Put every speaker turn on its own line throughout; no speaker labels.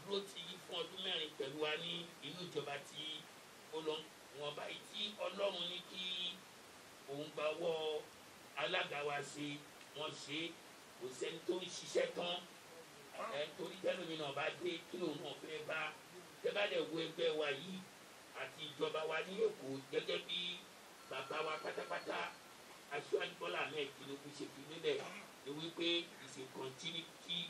dúró ti fún ọdún mẹ́rin pẹ̀lú wa ní inú ìjọba tí ó lọ wọn báyìí tí ọlọ́run ní kí òun gba ọwọ́ alága wa ṣe wọ́n ṣe kò sẹ́ni tó ń ṣiṣẹ́ tán ẹ̀ torí tẹ́lómi náà bá dé kí lòun náà fẹ́ bá tẹ́bàdẹ̀ wo ẹgbẹ́ wa yìí àti ìjọba wa ní èkó gẹ́gẹ́ bí bàbá wa pátápátá aṣíwájú bọ́lá ahmed tinubu ṣe fi nílẹ̀ ni wípé it's a continuity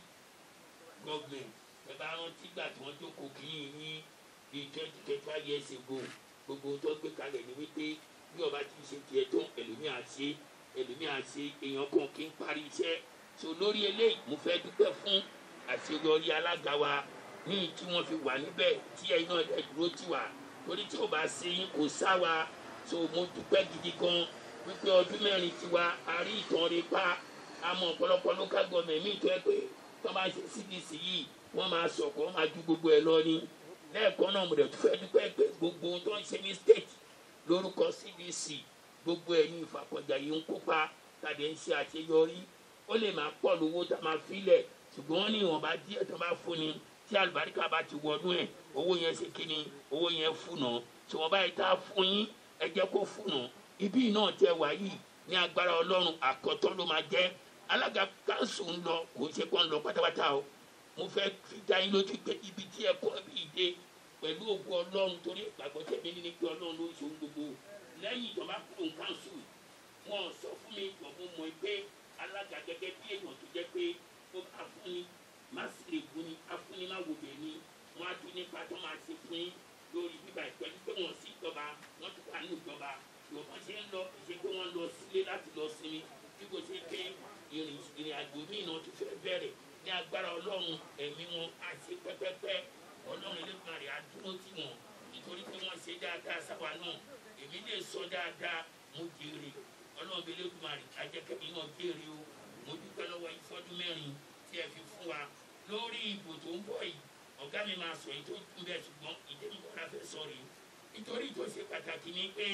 government ẹ bá rántí gbà tí wọ́n jókòó kìíní ní bíi twenty twenty five years ago gbogbo tó gbé kalẹ̀ ni wípé bí ọba ti ṣe tiẹ̀ tó ẹlòmíà ṣe ẹlòmíà ṣe èèyàn kan kí n parí iṣẹ́ so lórí eléyìí mo fẹ́ dúpẹ́ fún àṣeyọrí alága wa ní tí wọ́n fi wà níbẹ̀ tí ẹ̀yin náà dẹ̀ dúró tì wá torí tí ò bá ṣe yín kò sá wa so mo dúpẹ́ gidi gan wípé ọdún mẹ́rin tiwa a rí ìtàn rẹ pa àmọ́ ọ̀pọ̀lọpọ̀ local government mi tó ẹ pé tó bá ṣe cdc yìí wọ́n máa sọ̀kọ́ wọ́n máa ju gbogbo ẹ̀ lọ ní lẹ́ẹ̀kan náà mo dẹ̀ tún fẹ́ dúpẹ́ pé gbogbo ohun tó ń ṣe ní state lórúkọ cdc gbogbo ẹ̀ ní ìfàkọ̀jà yìí ń kópa tàbí ń ṣe àṣeyọrí ó lè máa pọ̀ lówó tá a máa filẹ̀ ṣùgbọ́n wọ́n ní ìwọ̀nba díẹ̀ tó bá fún ni tí àlùbáríkà bá ti wọnú ẹ̀ owó yẹn ṣe kí ni owó yẹn fúnà tí wọ́n bá yẹ tá a fún yín ẹ jẹ́ kó fúnà ibi náà tẹ wá yìí ní agbára ọlọ́run àkọ́tọ́ ló máa jẹ́ alága kanṣu ń lọ kò ń ṣe kó ń lọ pátápátá o mo fẹ́ fi dá yín lójú pé ibi tí ẹ kọ́ bí ìdè pẹ̀lú ògùn ọlọ́run torí ìgbàgbọ́ tẹ̀mí ní pé ọlọ́run ló ń ṣe ohun gbogbo lẹ́yìn ìjọba kúrò ń kanṣu wọn sọ fún mi ìgbọ̀ngàn mọ̀ pé alága gẹ́gẹ́ bí èèyàn tó jẹ́ pé ó bá fún ni má sì lè gún ni afúnni má wò bẹ́ẹ̀ ni wọ́n á tún nípa tó máa ṣe fún yín lórí bíbá ìpẹ́lú pé wọ́n sí ìjọba wọ́n tún wà ní ìjọba yorùbá ṣe ń lọ ṣe pé wọ́n lọ sílé láti lọ sinmi tí kò ṣe pé ìrìn ìrìn àjò míì náà ti fẹ́ bẹ̀rẹ̀ ní agbára ọlọ́run ẹ̀mí wọn á ṣe pẹ́pẹ́pẹ́ ọlọ́run elégbọ̀n rẹ̀ á dúró tì wọ́n nítorí pé wọ́n ṣe dáadáa sábà náà èmi lè sọ dáadáa mo jèrè ọlọ́run elégbọ̀n rẹ̀ ajẹ́kẹ́mi náà jèrè o mo dúpẹ́ lọ́wọ́ ìfọ́dún mẹ́rin tí ẹ fi fún wa lórí ìbò tó ń bọ̀ yìí ọ̀gá mi máa sọ èyí tó ń bẹ̀ ṣùgbọ́n ìdẹ́nukọ́ra fẹ́ sọ rèé nítorí tó ṣe pàtàkì ni pé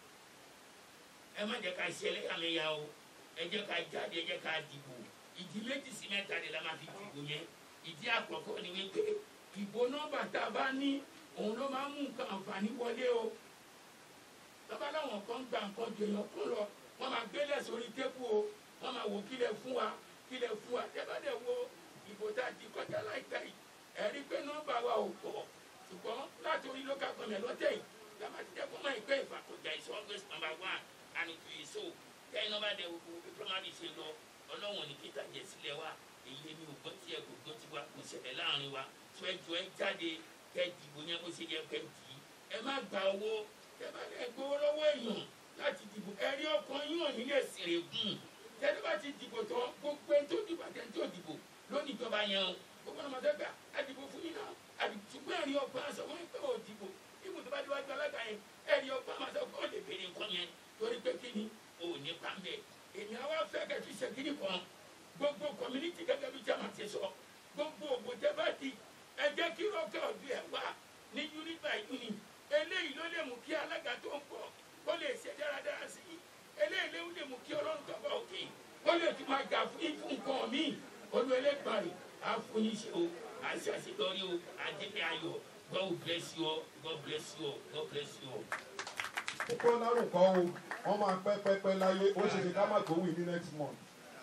ẹ má jẹ́ ká ṣe ẹlẹ́yàmẹ̀yà o ẹ jẹ́ ká jáde ẹ jẹ́ ká dìbò ìdí méjì sí mẹ́ta ni la máa fi dìbò yẹn ìdí àkọ́kọ́ ni wípé ìbò nọ́mbà tá a bá ní òun ló máa ń mú nǹkan àǹfààní wọlé o bàbá láwọn kan gba nǹkan jèèyàn kún lọ wọ́n máa gbélé sórí tébù o wọ́n máa wò kílẹ̀ fún wa kílẹ̀ fún wa tẹ́ bá dẹ̀ wo ìbò tá a di kọjá láìpẹ́ yìí ẹ̀rí pé nọ́mbà wa ò pọ̀ ṣùgbọ́n láti orí local government lọ́tẹ̀ yìí lábàtí jẹ́ kó máa ń pẹ́ ìfàkọ̀jà is always number one and it is so kẹ́yìn náà bá dẹ̀ wo bí primary ṣe lọ ọlọ́wọ̀n ní kíta jẹ sílẹ̀ wa èyí ni ò gbọ́ tí ẹ kò gbọ́ tí wa kò ṣẹlẹ̀ láàrin wa tó ẹ jọ ẹ jáde kẹ́ dìbò yẹn bó ṣe yẹ kẹ́ dì í ẹ má gba owó tẹ́ bá dẹ̀ gbowó lọ́wọ́ èèyàn láti dìbò ẹ rí ọkàn yín ò ní lè sèrè gùn tẹ́lẹ̀ bá ti dìbò tán gbogbo ẹni tó dìbò àti ẹni tó dìbò lónìí ìjọba yẹn o gbogbo ọmọ tó gbà àdìbò fún yín náà àdìtúgbọ́n ẹ̀rí ọgbọ́n aṣọ wọn pé ò dìbò ibùdó tó bá déwájú alága yẹn ẹ̀rí ọgbọ́n aṣọ kó lè béèrè nǹkan yẹn torí pé kí ni ò ní pàmbẹ́ èmi àwa fẹ́ kẹ́tù ṣe kí ni kan gbogbo community gẹ́gẹ́ bí jama ti sọ gbogbo ògbótẹ́ bá di ẹ jẹ́ kí rọ́kẹ́ ọ̀dù ẹ̀ wá ní unit by unit eléyìí ló lè mú kí alága tó ń bọ̀ kó lè ṣe dáradára sí i eléyìí ló lè mú kí ọlọ́run tó bá òkè kó lè tún máa jà fún ìfún nǹkan míì olú ẹlẹ́gbàrè àfúnyíṣe o àṣàṣeyọrí o àdébí ayọ̀ God bless you all God bless you all God bless you all.
kókó lárúkọ o wọn máa pẹ́ pẹ́pẹ́ láyé ó ṣe ṣe ká má gbówó ní next month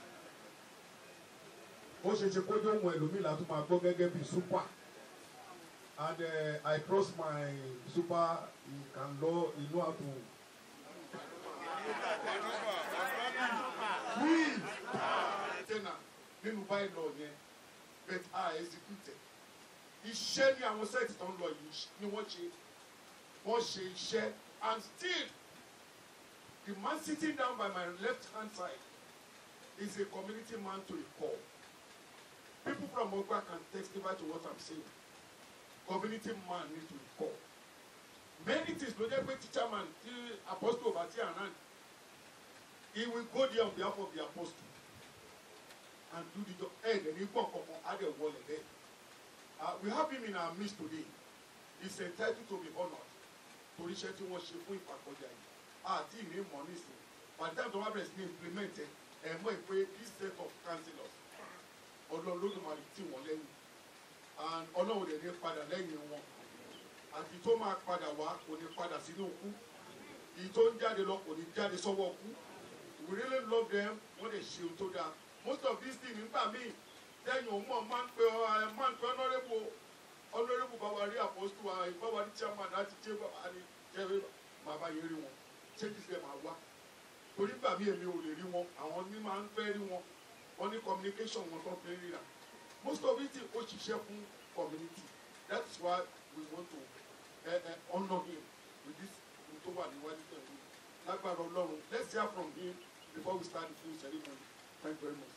ó ṣe ṣe kójú ohun ẹlòmíì látún máa gbọ́ gẹ́gẹ́ bí super and uh, I trust my super he can law he know how to will tẹ́nà nínú báyìí lọ yẹn but I executed iṣẹ́ ní àwọn sẹ́ẹ̀tì tó ń lọ yìí ni wọ́n ṣe wọ́n ṣe iṣẹ́ and still the man sitting down by my left hand side is a community man to a core people from Ogba can testify to what I'm saying community man need to a core many things ló jẹ́ pé teacher man tí apostle ọba tí around he will go there on behalf of the apostle and do the job ẹ̀ ẹ̀ ní gbọ̀n kankan á dẹ̀ wọlé bẹ́ẹ̀. Uh, we have him in our midst today. He's entitled to be honoured. Torí iṣẹ́ tí wọ́n ṣe fún ìpàkọ́jà yìí. Àti ìní mọ̀ nísìn. By the time tó wá bẹ̀rẹ̀ sí ní implement ẹ̀, ẹ̀ mọ̀ pé this set of councillors ọlọ́run lódùmarè tì wọ́n lẹ́yìn. And ọlọ́run lè ní padà lẹ́yìn wọn àti tó máa padà wá kò ní padà sínú òkú èyí tó ń jáde lọ kò ní jáde sọ́wọ́ òkú we really love them wọ́n lè ṣe ohun tó dáa most of these things nígbà míì lẹ́yìn òun mọ̀ máa ń pe ọ ẹ máa ń pe honourable honourable báwa rí apostle wa báwa rí chairman láti jẹ́ báwa rí jẹ́ bàbá yẹn rí wọn ṣé kìí ṣe máa wá torí gbà mí èmi ò lè rí wọn àwọn ní máa ń fẹ́ rí wọn wọn ní communication wọn tó fi ń ríra most of it ó ṣiṣẹ́ fún community that is why we want to uh, uh, honour him with this ohun tó wà níwájú pẹ̀lú lágbára ọlọ́run let's hear from him before we start the full ceremony thank you very much.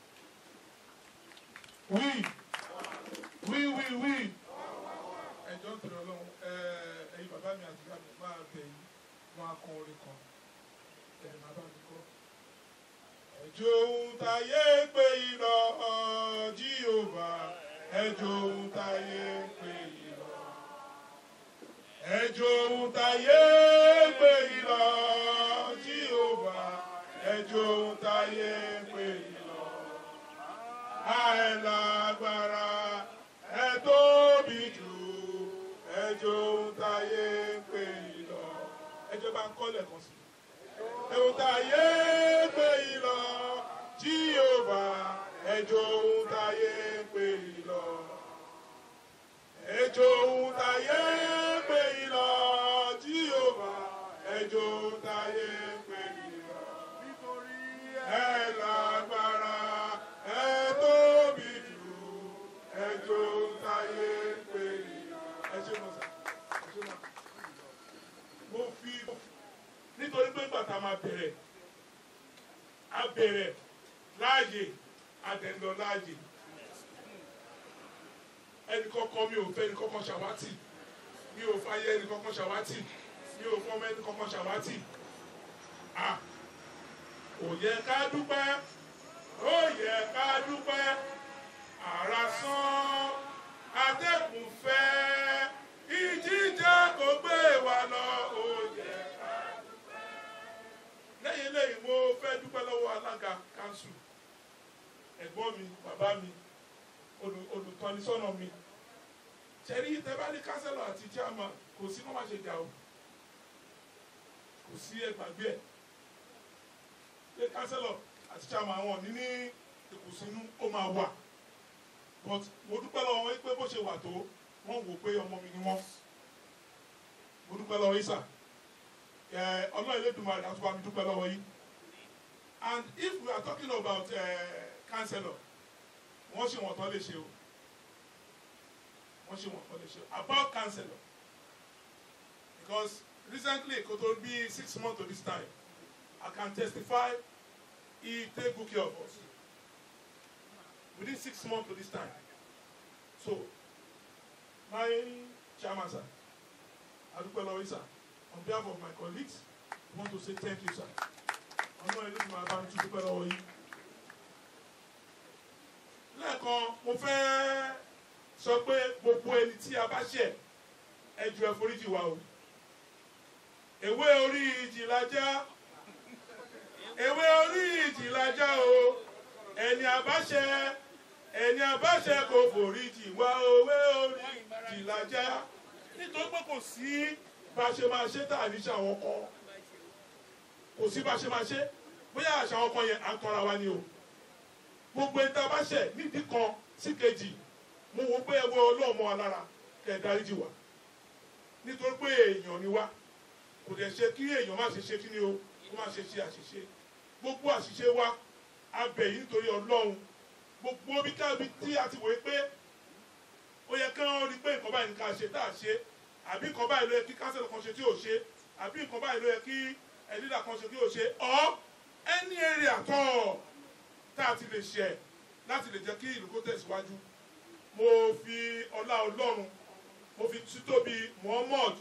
wí wí wí wí ẹjọ́ tó lọ lọ́wọ́ ẹ̀yin bàbá mi àti ìyá mi máa bẹ̀ yín wọn á kọ orin kan ẹ̀ máa bá mi kọ́. ẹjọ́ ohun táyé pé irọ́ jíòbá ẹjọ́ ohun táyé pé irọ́ ẹjọ́ ohun táyé pé irọ́ jíòbá ẹjọ́ ohun táyé pé irọ́ àìlágbára ẹ tóbi jù ẹjọ́ ohun táyé ń pè yín lọ. ẹjọ́ bá ń kọ́lẹ̀ kan sí. ohun táyé ń pè yín lọ jíòbá ẹjọ́ ohun táyé ń pè yín lọ. ẹjọ́ ohun táyé ń pè yín lọ jíòbá ẹjọ́ ohun táyé ń pè yín lọ.
nítorí
ẹ lágbára ẹ tóbi jù ẹjọ́ táyé pé ẹ ṣe mọ sá ẹ ṣe mọ. mo fi nítorí pé bàtà máa bẹ̀rẹ̀ a bẹ̀rẹ̀ láàyè àdẹ̀ndọ̀ láàyè ẹnì kọ́kọ́ mi ò fẹ́ ẹnì kọ́kọ́ ṣàwátì mi ò fàyè ẹnì kọ́kọ́ ṣàwátì mi ò fọmọ ẹnì kọ́kọ́ ṣàwátì ah ó yẹ ká dúpẹ́ ó yẹ ká dúpẹ́ ara sán atẹ́kùn fẹ́ ìjíjà kò gbé wa lọ ó yẹ ká dúpẹ́. lẹ́yìn lẹ́yìn mo fẹ́ dúpẹ́ lọ́wọ́ alága kanṣu ẹ̀gbọ́n mi bàbá mi olù- olùtọ́nisọ́nà mi ṣẹ́rí tẹ́bálí kánsẹ́lọ̀ àti chairman kò sí kó má ṣe jà o kò sí ẹgbàgbé ẹ̀ pé kánsẹ́lọ̀ àti chairman àwọn ní ní ìkùnsínú ó máa wà but mo dúpẹ́ lọ́wọ́ wọn pé bó ṣe wà tó wọ́n wò pé ọmọ mi ni wọ́n mo dúpẹ́ lọ́wọ́ yìí sà ẹ ọlọ́run Elédùmarè àti bá mi dúpẹ́ lọ́wọ́ yìí and if we are talking about uh, councillor wọ́n ṣe wọ́n tán lè ṣe o wọ́n ṣe wọ́n tán lè ṣe o about councillor because recently kò tó bí six months to this time I can testify he take good care of us within six months to this time so my chairman sir adúpẹ́ lọ́wọ́ yìí sir on behalf of my colleagues I want to say thank you sir ọmọ ìlú mi máa bá mi tún dúpẹ́ lọ́wọ́ yìí lẹ́ẹ̀kan mo fẹ́ sọ pé gbogbo ẹni tí a bá ṣẹ̀ ẹ jọ̀ọ́ ẹ foríjì wa o èwe orí ìjìlájà èwe orí ìjìlájà o ẹni àbáṣẹ ẹni àbáṣẹ kò foríjì wá òwe orí ìjìlájà nítorí pé kò sí bá a ṣe máa ṣe tá à ní ṣe àwọn kan kò sí bá a ṣe máa ṣe bóyá àṣà àwọn kan yẹn à ń tọ́ra wa ni o gbogbo ẹni tá a bá ṣẹ̀ nídìí kan sí kejì mo wò pé ẹwọ́ ọlọ́ọ̀mọ́ wa lára kẹ̀ ẹ́ dáríjì wá nítorí pé èèyàn ni wá kò dẹ̀ ṣe kí èèyàn má ṣe ṣe kí ni o kó má ṣe ṣe àṣìṣe gbogbo àṣìṣe wa abẹ yìí nítorí ọlọ́run gbogbo bí káàbí tí a ti wòye pé ó yẹ kí wọ́n rí pé nǹkan báyìí ní ká ṣe tá a ṣe àbí nǹkan báyìí ló yẹ kí kánsẹ́lì kan ṣe tí ò ṣe àbí nǹkan báyìí ló yẹ kí ẹ̀dídà kan ṣe tí ò ṣe ọ́ any area tọ́ tá a ti lè ṣe láti lè jẹ́ kí ìlú kó tẹ̀síwájú mo fi ọlá ọlọ́run mo fi títóbi Muhammad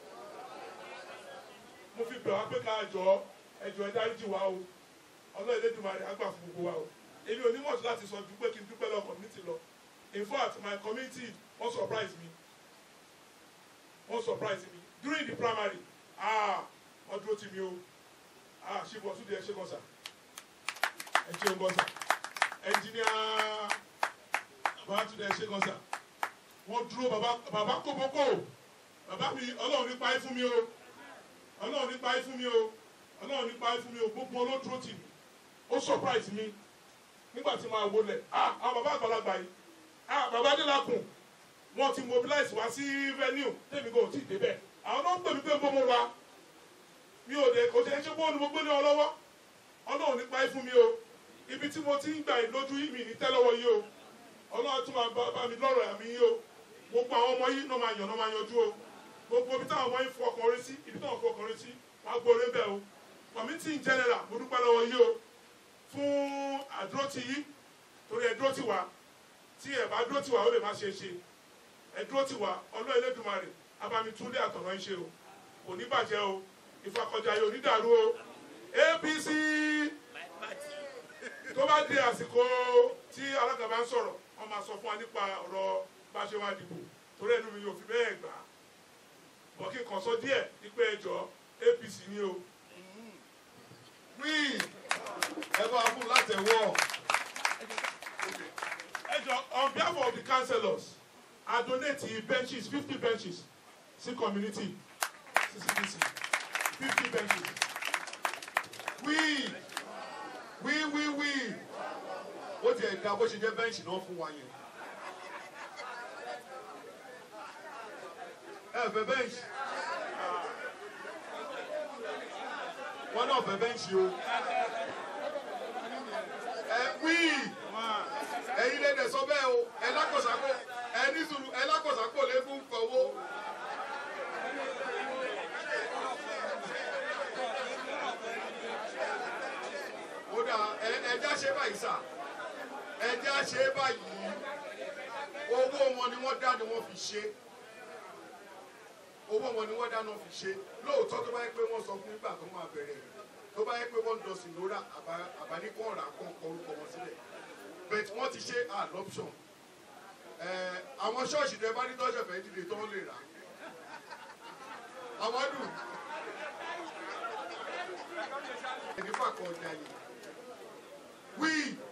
mo fi bẹ̀ wá pé ká jọ ẹjọ́ ẹ dáríjì wá o ọlọ́run Elédùmarè á gbà fún gbogbo wa o èmi ò ní mọ̀tò láti sọ ju pé kí n dúpẹ́ lọ community lọ in fact my community wọ́n surprise me wọ́n surprise me during the primary ah wọ́n dúró tì mí o ah ṣé bọ́ tún di ẹ ṣe kọ́ sà ẹ ṣe ń bọ́ sà engineer bá tún di ẹ ṣe kọ́ sà wọ́n dúró bàbá bàbá kókókó bàbá mi ọlọ́run nípa ẹ fún mi o ọlọ́run nípa ẹ fún mi o ọlọ́run nípa ẹ fún mi o gbogbo olódúró tì mí ó surprise mi nígbà tí màá wọlé ah àwọn bàbá àgbàlagbà yìí ah bàbá adélakùn wọ́n ti mobilize wá sí venue tèmi kò tí ì débẹ̀ àwọn náà ń pè mí pé bó mo wá mi ò dé kò tẹ́ ṣe bó ni mo gbé ní ọ lọ́wọ́ ọlọ́run nípa ẹ fún mi o ibi tí mo ti ń gbà lójú yìí mi ní tẹ́lọ́wọ́ yìí o ọlọ́run tún máa bá bá mi lọ́rọ̀ àmì yìí o gbogbo àwọn ọmọ yìí náà máa yàn náà máa yanjú o gbogbo ibi táwọn ọmọ yìí fọkàn orí sí ibi táwọn fọkàn orí sí wàá gbóore bẹ́ẹ̀ o committee in general mo dúpẹ́ lọ́wọ́ yìí o fún àdúrótì yìí torí ẹ dúró tì wá tí ẹ bá dúró tì wá ó lè má ṣe é ṣe ẹ dúró tì wá ọlọ́run Elédùmarè abami túnlé àtọ̀nà ń ṣe o kò ní bàjẹ́ o ìfakọjá yóò ní dàrú o APC
my party
tó bá di àsìkò tí alága bá ń sọ̀rọ̀ wọ́n máa sọ fún wa nípa ọ̀rọ̀ bá ṣe wá dìbò torí ẹnu mi yóò fi bẹ́ẹ̀ gbà á bọ̀ kí n kàn sọ díẹ̀ nípa ẹjọ́ APC ni o.
wí ẹ bá fún látẹ̀wọ́
ẹjọ́ on behalf of the councillors I donate benches fifty benches sí community CCDC fifty benches.
wí wí wí wí ó tiẹ̀ da bó ṣe jẹ́ bẹ́ǹṣì náà fún wa yẹn. ẹ fẹ́ bẹ́ǹṣì wọn náà fẹ́ bẹ́ǹṣì o ẹ wí ẹ̀yin lè dẹ̀ sọ bẹ́ẹ̀ o ẹ lákòsàkó ẹ ní sùúrù ẹ lákòsàkó lè fún fọwọ́. ó dà ẹ ẹjá ṣe báyìí sà ẹjá ṣe báyìí owó wọn ni wọ́n dá ni wọ́n fi ṣe owó wọn ni wọ́n dá ni wọ́n fi ṣe lóòótọ́ tó bá yẹ pé wọ́n sọ fún nígbà tó máa bẹ̀rẹ̀ tó bá yẹ pé wọ́n dọ̀sìn lóra àbáníkọ̀ọ̀rà kan kọ orúkọ wọn sílẹ̀ but wọ́n ti ṣe adoption ẹ̀ àwọn ṣọ́ọ̀ṣì tẹ bá ní tọ́ṣẹ̀ fẹ́ dìde tó ń lè rà àwọn dùn ẹni fàkọ̀ ọjà yìí wí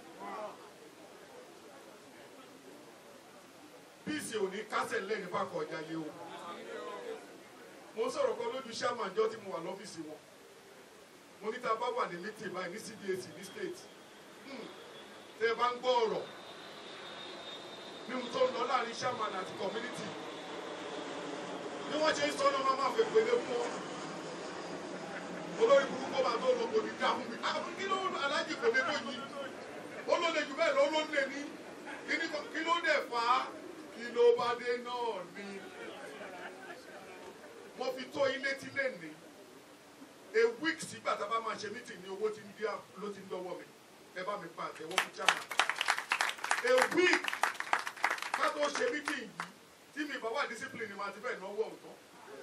bíìsì ò ní kásẹ̀ lẹ́yìn fàkọ̀ ọjà yìí o mo sọ̀rọ̀ kan lójú sherman jọ́ tí mo wà lọ́fíìsì wọn mo ní tá a bá wà ní meeting báyìí ní cdac ní state hmm, tẹ́ ẹ bá ń gbọ́ ọ̀rọ̀ ní ohun tó ń lọ láàrin sherman àti community bí wọ́n ṣe ń sọ náà máa máa fẹ́ pèlè fún ọ olórí burúkú bá tó lọ kò ní dá fún mi àwọn kí ló alájì kò lè tó yìí ó ló lè jù bẹ́ẹ̀ lọ ó ló lè ní kíní kan- kí ló dẹ̀ fà á kí ló bá dé náà ni mo fi tó yín létí lẹ́nìí a week sígbà tá a bá máa ṣe meeting ní owó tí ń dí à- ló ti ń dọ́wọ́ mi ẹ bá mi pa àtẹ̀wọ́ fún chairman a week ká tó ṣe meeting yìí tí mi bá wà discipline ni màá ti fẹ́ náwó ọ̀tọ̀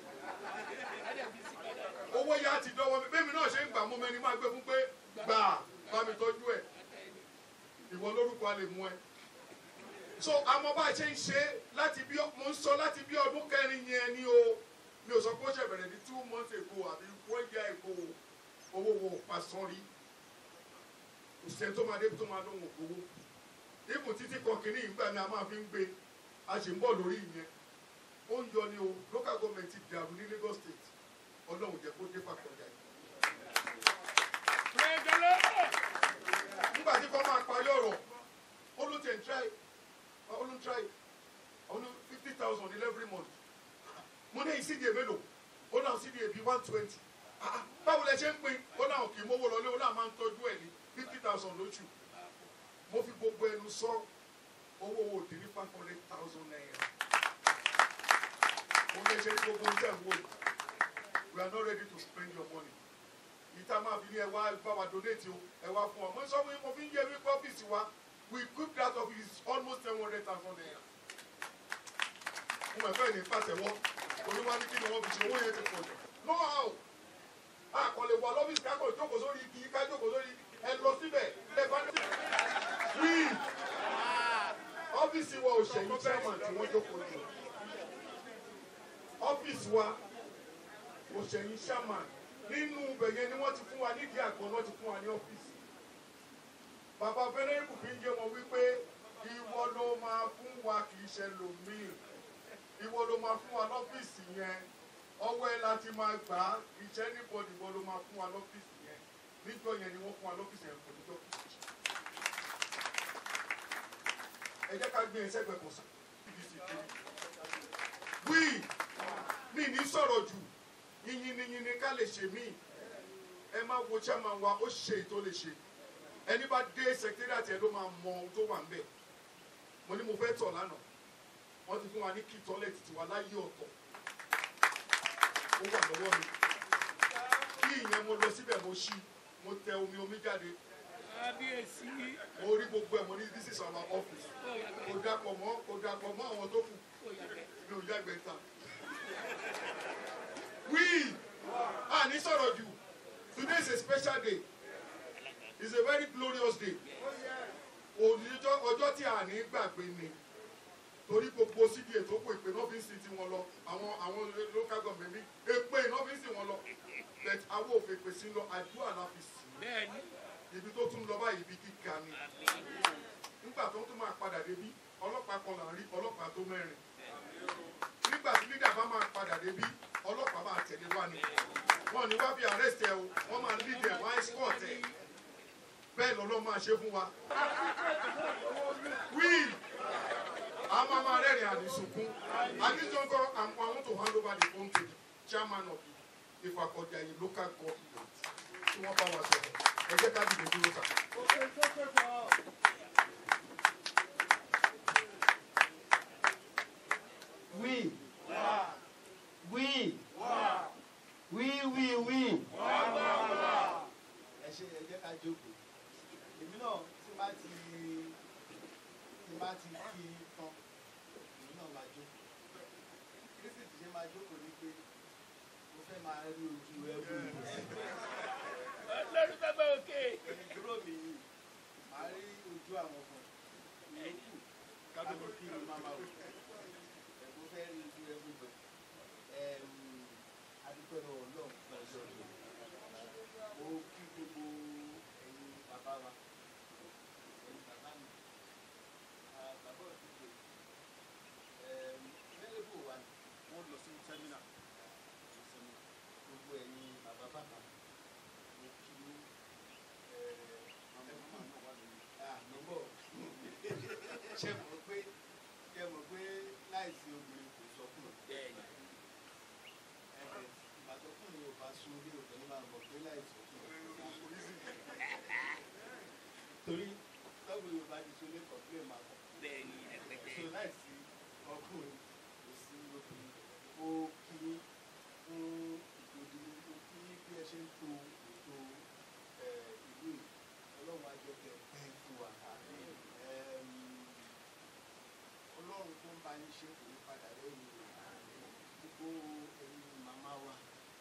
owó yá ti dọ́wọ́ mi bẹ́ẹ̀ mi náà ṣe ń gbà mú mẹ́ni máa gbé fún pé gbà bá mi tọ́jú ẹ̀ ìwọ lórúkọ a lè mú ẹ. so àmọ́ bá a ṣe ń ṣe láti bí mo ń sọ láti bí ọdún kẹrin yẹn ni o mi ò sọ pé ó ṣe bẹ̀rẹ̀ ní two months ago àbí one year ago owó wo pa sán rí òṣìṣẹ́ tó máa dé tó máa lóhùn owó ibùn títí kan kìíní ìgbà ni a máa fi ń gbé a sì ń bọ̀ lórí ìyẹn ó ń yọ ni o local government ti dàrú ní Lagos state ọlọ́run jẹ́ kó dé fàkọ̀jà yìí. nígbà tí kò máa parí ọ̀rọ̀ ó ló tẹ̀ ń try ó ló ń try ó ló fifty thousand in every month mo ní ìsídìí mélòó ó náà sídìí bíi one twenty báwo lẹ ṣe ń pín ó náà kì í mówó lọlé ó náà máa ń tọ́jú ẹ̀ ní fifty thousand lóṣù mo fi gbogbo ẹnu sọ owó òdì ní five hundred thousand naira mo lè ṣe ní gbogbo oúnjẹ wo we are not ready to spend your money ìta máa fi ní ẹ wá bá wa donate o ẹ wá fún ọ mo sọ fún yín mo fi ń yẹ wípé ọ́fíìsì wa we cook that office almost seven hundred thousand naira mo mọ̀ fẹ́ ní pàtẹ́wọ́ oníwà ní kí ni wọ́n fi ṣe owó yẹn ti pọ̀ jù no how àkọlé wà lọ́fíìsì ká kọ̀ jókòó sórí igi ká jókòó sórí ẹ lọ síbẹ̀ ẹ bá ní. wí ọ́fíìsì wa ò ṣẹ̀yìn chairman tí wọ́n jókòó jù ọ́fíìsì wa ò ṣẹ̀yìn chairman nínú bẹ̀yẹn ni wọ́n ti fún wa nídìí àgbọn náà ti fún wa ní ọ́fíìsì bàbá fẹ́rẹ́rìkù fi ń yé wọn wípé ìwọ ló máa fún wa kì í ṣe lòmíì ìwọ ló máa fún wa lọ́fíìsì yẹn ọwọ́ ẹ láti máa gbà á iṣẹ́ níbọ̀dì ìwọ ló máa fún wa lọ́fíìsì yẹn níjọ́ yẹn ni wọ́n fún wa lọ́fíìsì yẹn kò níjọ́ kìí ẹ jẹ́ ká gbé ẹsẹ̀ gbẹ̀kùn sí pdc kiri wí mi ní sọ̀rọ̀ jù yìnyín ni yìnyín ká lè ṣe mí ẹ má wo chairman wa ó ṣe ètò lè ṣe ẹni bá dé secretariat ẹ ló máa mọ ohun tó wà ń bẹ̀ mo ní mo fẹ́ tọ̀ lánàá wọ́n ti fún wa ní kí tọ́lẹ̀tì tiwa láyé ọ̀tọ̀ ó wà lọ́wọ́ mi kí ìyẹn mo lọ síbẹ̀ mo ṣí mo tẹ omi omi jáde
kábíyèsí
mo rí gbogbo ẹ̀ mo ní this is our office kò dapọ̀ mọ́ kò dapọ̀ mọ́ àwọn tó kù mi ò yàgbẹ́ ta wí àní sọ̀rọ̀ jù today is a special day it's a very glorious day òníjọ́ ọjọ́ tí a ní gbàgbé ni torí gbogbo síbi ètò kò ìpè náà fi ń sin tiwọn lọ àwọn àwọn local government mi èpè náà fi ń sin wọn lọ but àwọn òfin èpè sí lọ àdúrà la fi sìn
bẹ́ẹ̀ni
ibi tó tún lọ báyìí ibi gíga ni nígbà tó tún máa padà débí ọlọ́pàá kan là ń rí ọlọ́pàá tó mẹ́rin nígbà tí lídà bá máa padà débí ọlọ́pàá máa tẹ̀lé wá ni wọn ní wá bí arrest ẹ o wọ́n máa lead ẹ wọ́n á escort ẹ bẹ́ẹ̀ lọ́lọ́ máa ṣe fún wa will a máa máa rẹ́rìn àdìsùnkún àdìsùnkún I want to hand over the phone to the chairman of the Ifakọ̀jàyè local government tí wọ́n bá wa sọ̀rọ̀ ẹ jẹ́ ká dìde dúró sà.
Oui. Oui. Oui, oui, oui. Ẹ ṣe ẹ jẹ́ ká jókòó. Èmi náà tí bá ti tí bá ti kí i tán, èmi náà máa jókòó. Kírísì ti ṣe máa jókòó ní pé mo fẹ́ máa rí ojú ẹ̀bù ìgbésí.
ọlọ́run bàbá òkè
Ìdúró mi yìí, màá rí ojú àwọn kan. Ìyókù kábíyèsí kí ni máa máa wò. Ẹ̀bùn fẹ́ rí ojú ẹ̀bù gbẹ̀. Adúpẹ́ lọ́wọ́ Ọlọ́run fún ọjọ́ yìí. Mo kí gbogbo ẹ̀yin bàbá wa. Ẹ̀yin bàbá mi. Ah, Bàbá òdìgbò. Mẹ́lẹ́bù wa ni wọ́n lọ sí sẹ́mínà. Gbogbo ẹ̀yin bàbá bàbá. Mo kí àmúbọ̀ ṣe mọ̀ pé ṣe mọ̀ pé láìsí obìnrin kò sọkùn
bẹ́ẹ̀ni
ẹ̀ẹ́dẹ̀ ìbátọ́kùnrin ò bá sun orí obìnrin máa mọ̀ pé láìsí ọkùn torí tọ́gbìn yorùbá ti so lé kọ̀ọ̀pẹ́ máa kọ̀
bẹ́ẹ̀ni ẹ̀pẹ̀tẹ̀
so láìsí ọkùnrin kò sí obìnrin ó kí fún ìgbòdì ó kí bí ẹ ṣe ń to ètò ẹ̀, ìlú yìí ọlọ́run á jẹ́ kẹ́ ẹ pẹ́ fún wa Ẹm, ọlọ́run tó ń bá yín ṣe kò ní padà lẹ́yìn gbogbo ẹ̀yin màmá wa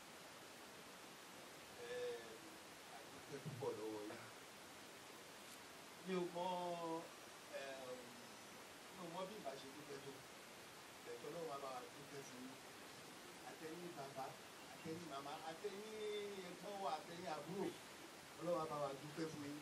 ẹm, àdúpẹ́ púpọ̀ lọ́wọ́ yín mi ò mọ ẹm, mi ò mọ bí ìbá ṣe dúpẹ́ tó ẹ̀tọ́ lọ́wọ́ bá wa dúpẹ́ fún yín àtẹ̀yìn bàbá àtẹ̀yìn màmá àtẹ̀yìn ẹ̀gbọ́n wa àtẹ̀yìn àbúrò ọlọ́wọ́ bá wa dúpẹ́ fún yín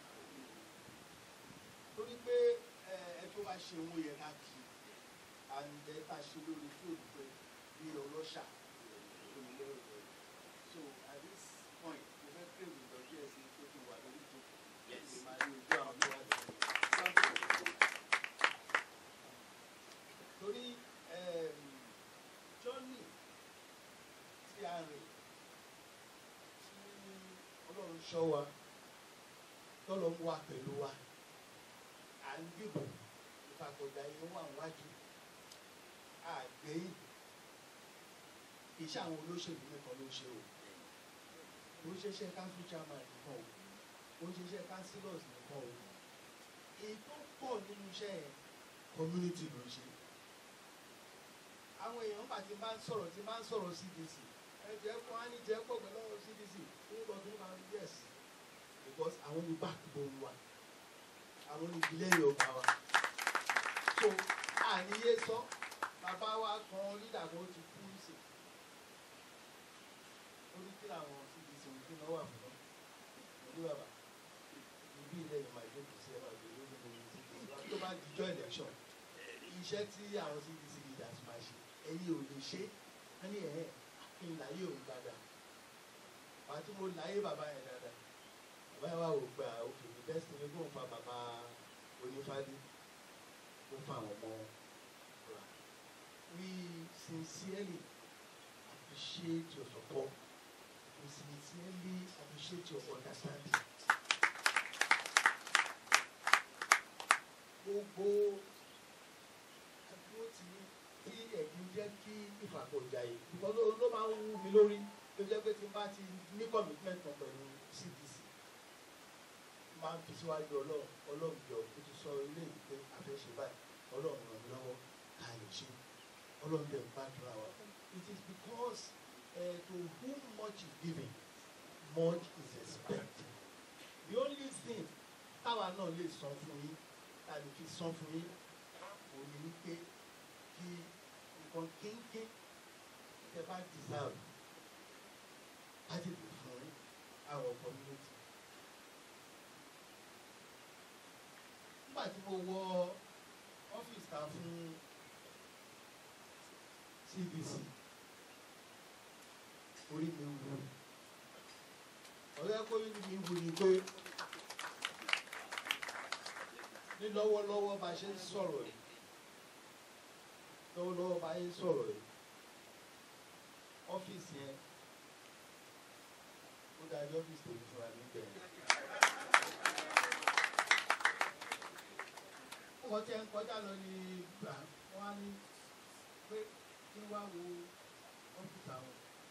torí pé ẹ ẹ tó bá ṣe owó yẹn ká kì í and ẹ bá ṣe lórí tí òdùpẹ́ bí ọlọ́ṣà olùlérò rẹ̀ so at this point mo fẹ́ pè mí lọ díẹ̀ sí pé kí n wà lórí tó
Yes.
lè máa rí ojú àwọn tó wà lórí torí ẹm, journey tí a rìn tí ọlọ́run ṣọ́ wa tọ́lọ́ ń wà pẹ̀lú wa à ń dìbò ìfàkọ̀dà yẹn wà wájú àgbẹ̀yìn iṣẹ́ àwọn olóṣèlú nìkan ló ṣe o ó ń ṣiṣẹ́ council chairman nìkan o ó ń ṣiṣẹ́ councillors nìkan o èyí tó pọ̀ nínú iṣẹ́ yẹn community ló ń ṣe àwọn èèyàn bá ti máa ń sọ̀rọ̀ ti máa ń sọ̀rọ̀ CDC ẹ jẹ́ kó á ní jẹ́ pọ̀ pẹ̀lú ọ̀rọ̀ CDC ní ìbọ̀dún máa ń yes because àwọn ní backbone wa àwọn ní ìdílé yorùbá wa so àníyé sọ bàbá wa kan lídà kan ti kú sí ó ní kí làwọn CDC ń gbé náà wà fún náà ní bàbá ibi ilẹ̀ yìí máa jókòó sí ẹ máa gbé lórí gbogbo CDC wa tó bá dijọ́ election iṣẹ́ tí àwọn CDC leaders máa ṣe ẹ̀yin ò lè ṣe wọ́n ní ẹ̀ kí n láyé òun dáadáa wàá tí mo láyé bàbá yẹn dáadáa bàbá yẹn wà wò pé òkè the best thing ni kó n fa bàbá onífádé kó fa àwọn ọmọ rà we sincerely appreciate your support we sincerely appreciate your understanding. gbogbo àdúró tí tí ẹ̀gbin jẹ́ kí ìfàkọ̀jà yìí nǹkan ló ló máa ń wú mi lórí ló jẹ́ pé tí n bá ti ní commitment kan pẹ̀lú CDC máa ń fi síwájú ọlọ́run ọlọ́run jọ ó ti sọ ilé yìí pé àfẹ́ṣe báyìí ọlọ́run ràn mí lọ́wọ́ ká lè ṣe ọlọ́run dẹ̀ ń gbàdúrà wa it is because uh, to whom much is given much is expected the only thing táwa náà lè san fún yín tá a lè fi san fún yín òun ni wípé kí nǹkan kínkín tẹ bá deserve á tètè fún àwọn community. nígbà tí mo wọ ọ́fíìsì ta fún CBC orí mi wú ọ̀rẹ́ kó yín mi wú ni pé ní lọ́wọ́lọ́wọ́ bá a ṣe ń sọ̀rọ̀ yìí lọ́wọ́lọ́wọ́ bá a ṣe ń sọ̀rọ̀ yìí ọ́fíìsì yẹn ó dájú ọ́fíìsì tèmi fúnra mi bẹ̀rẹ̀. ọkọ̀ tí ẹ ń kọjá lọ ní gbà wọ́n á ní pé kí wá wo ọ́fíìsì àwọn.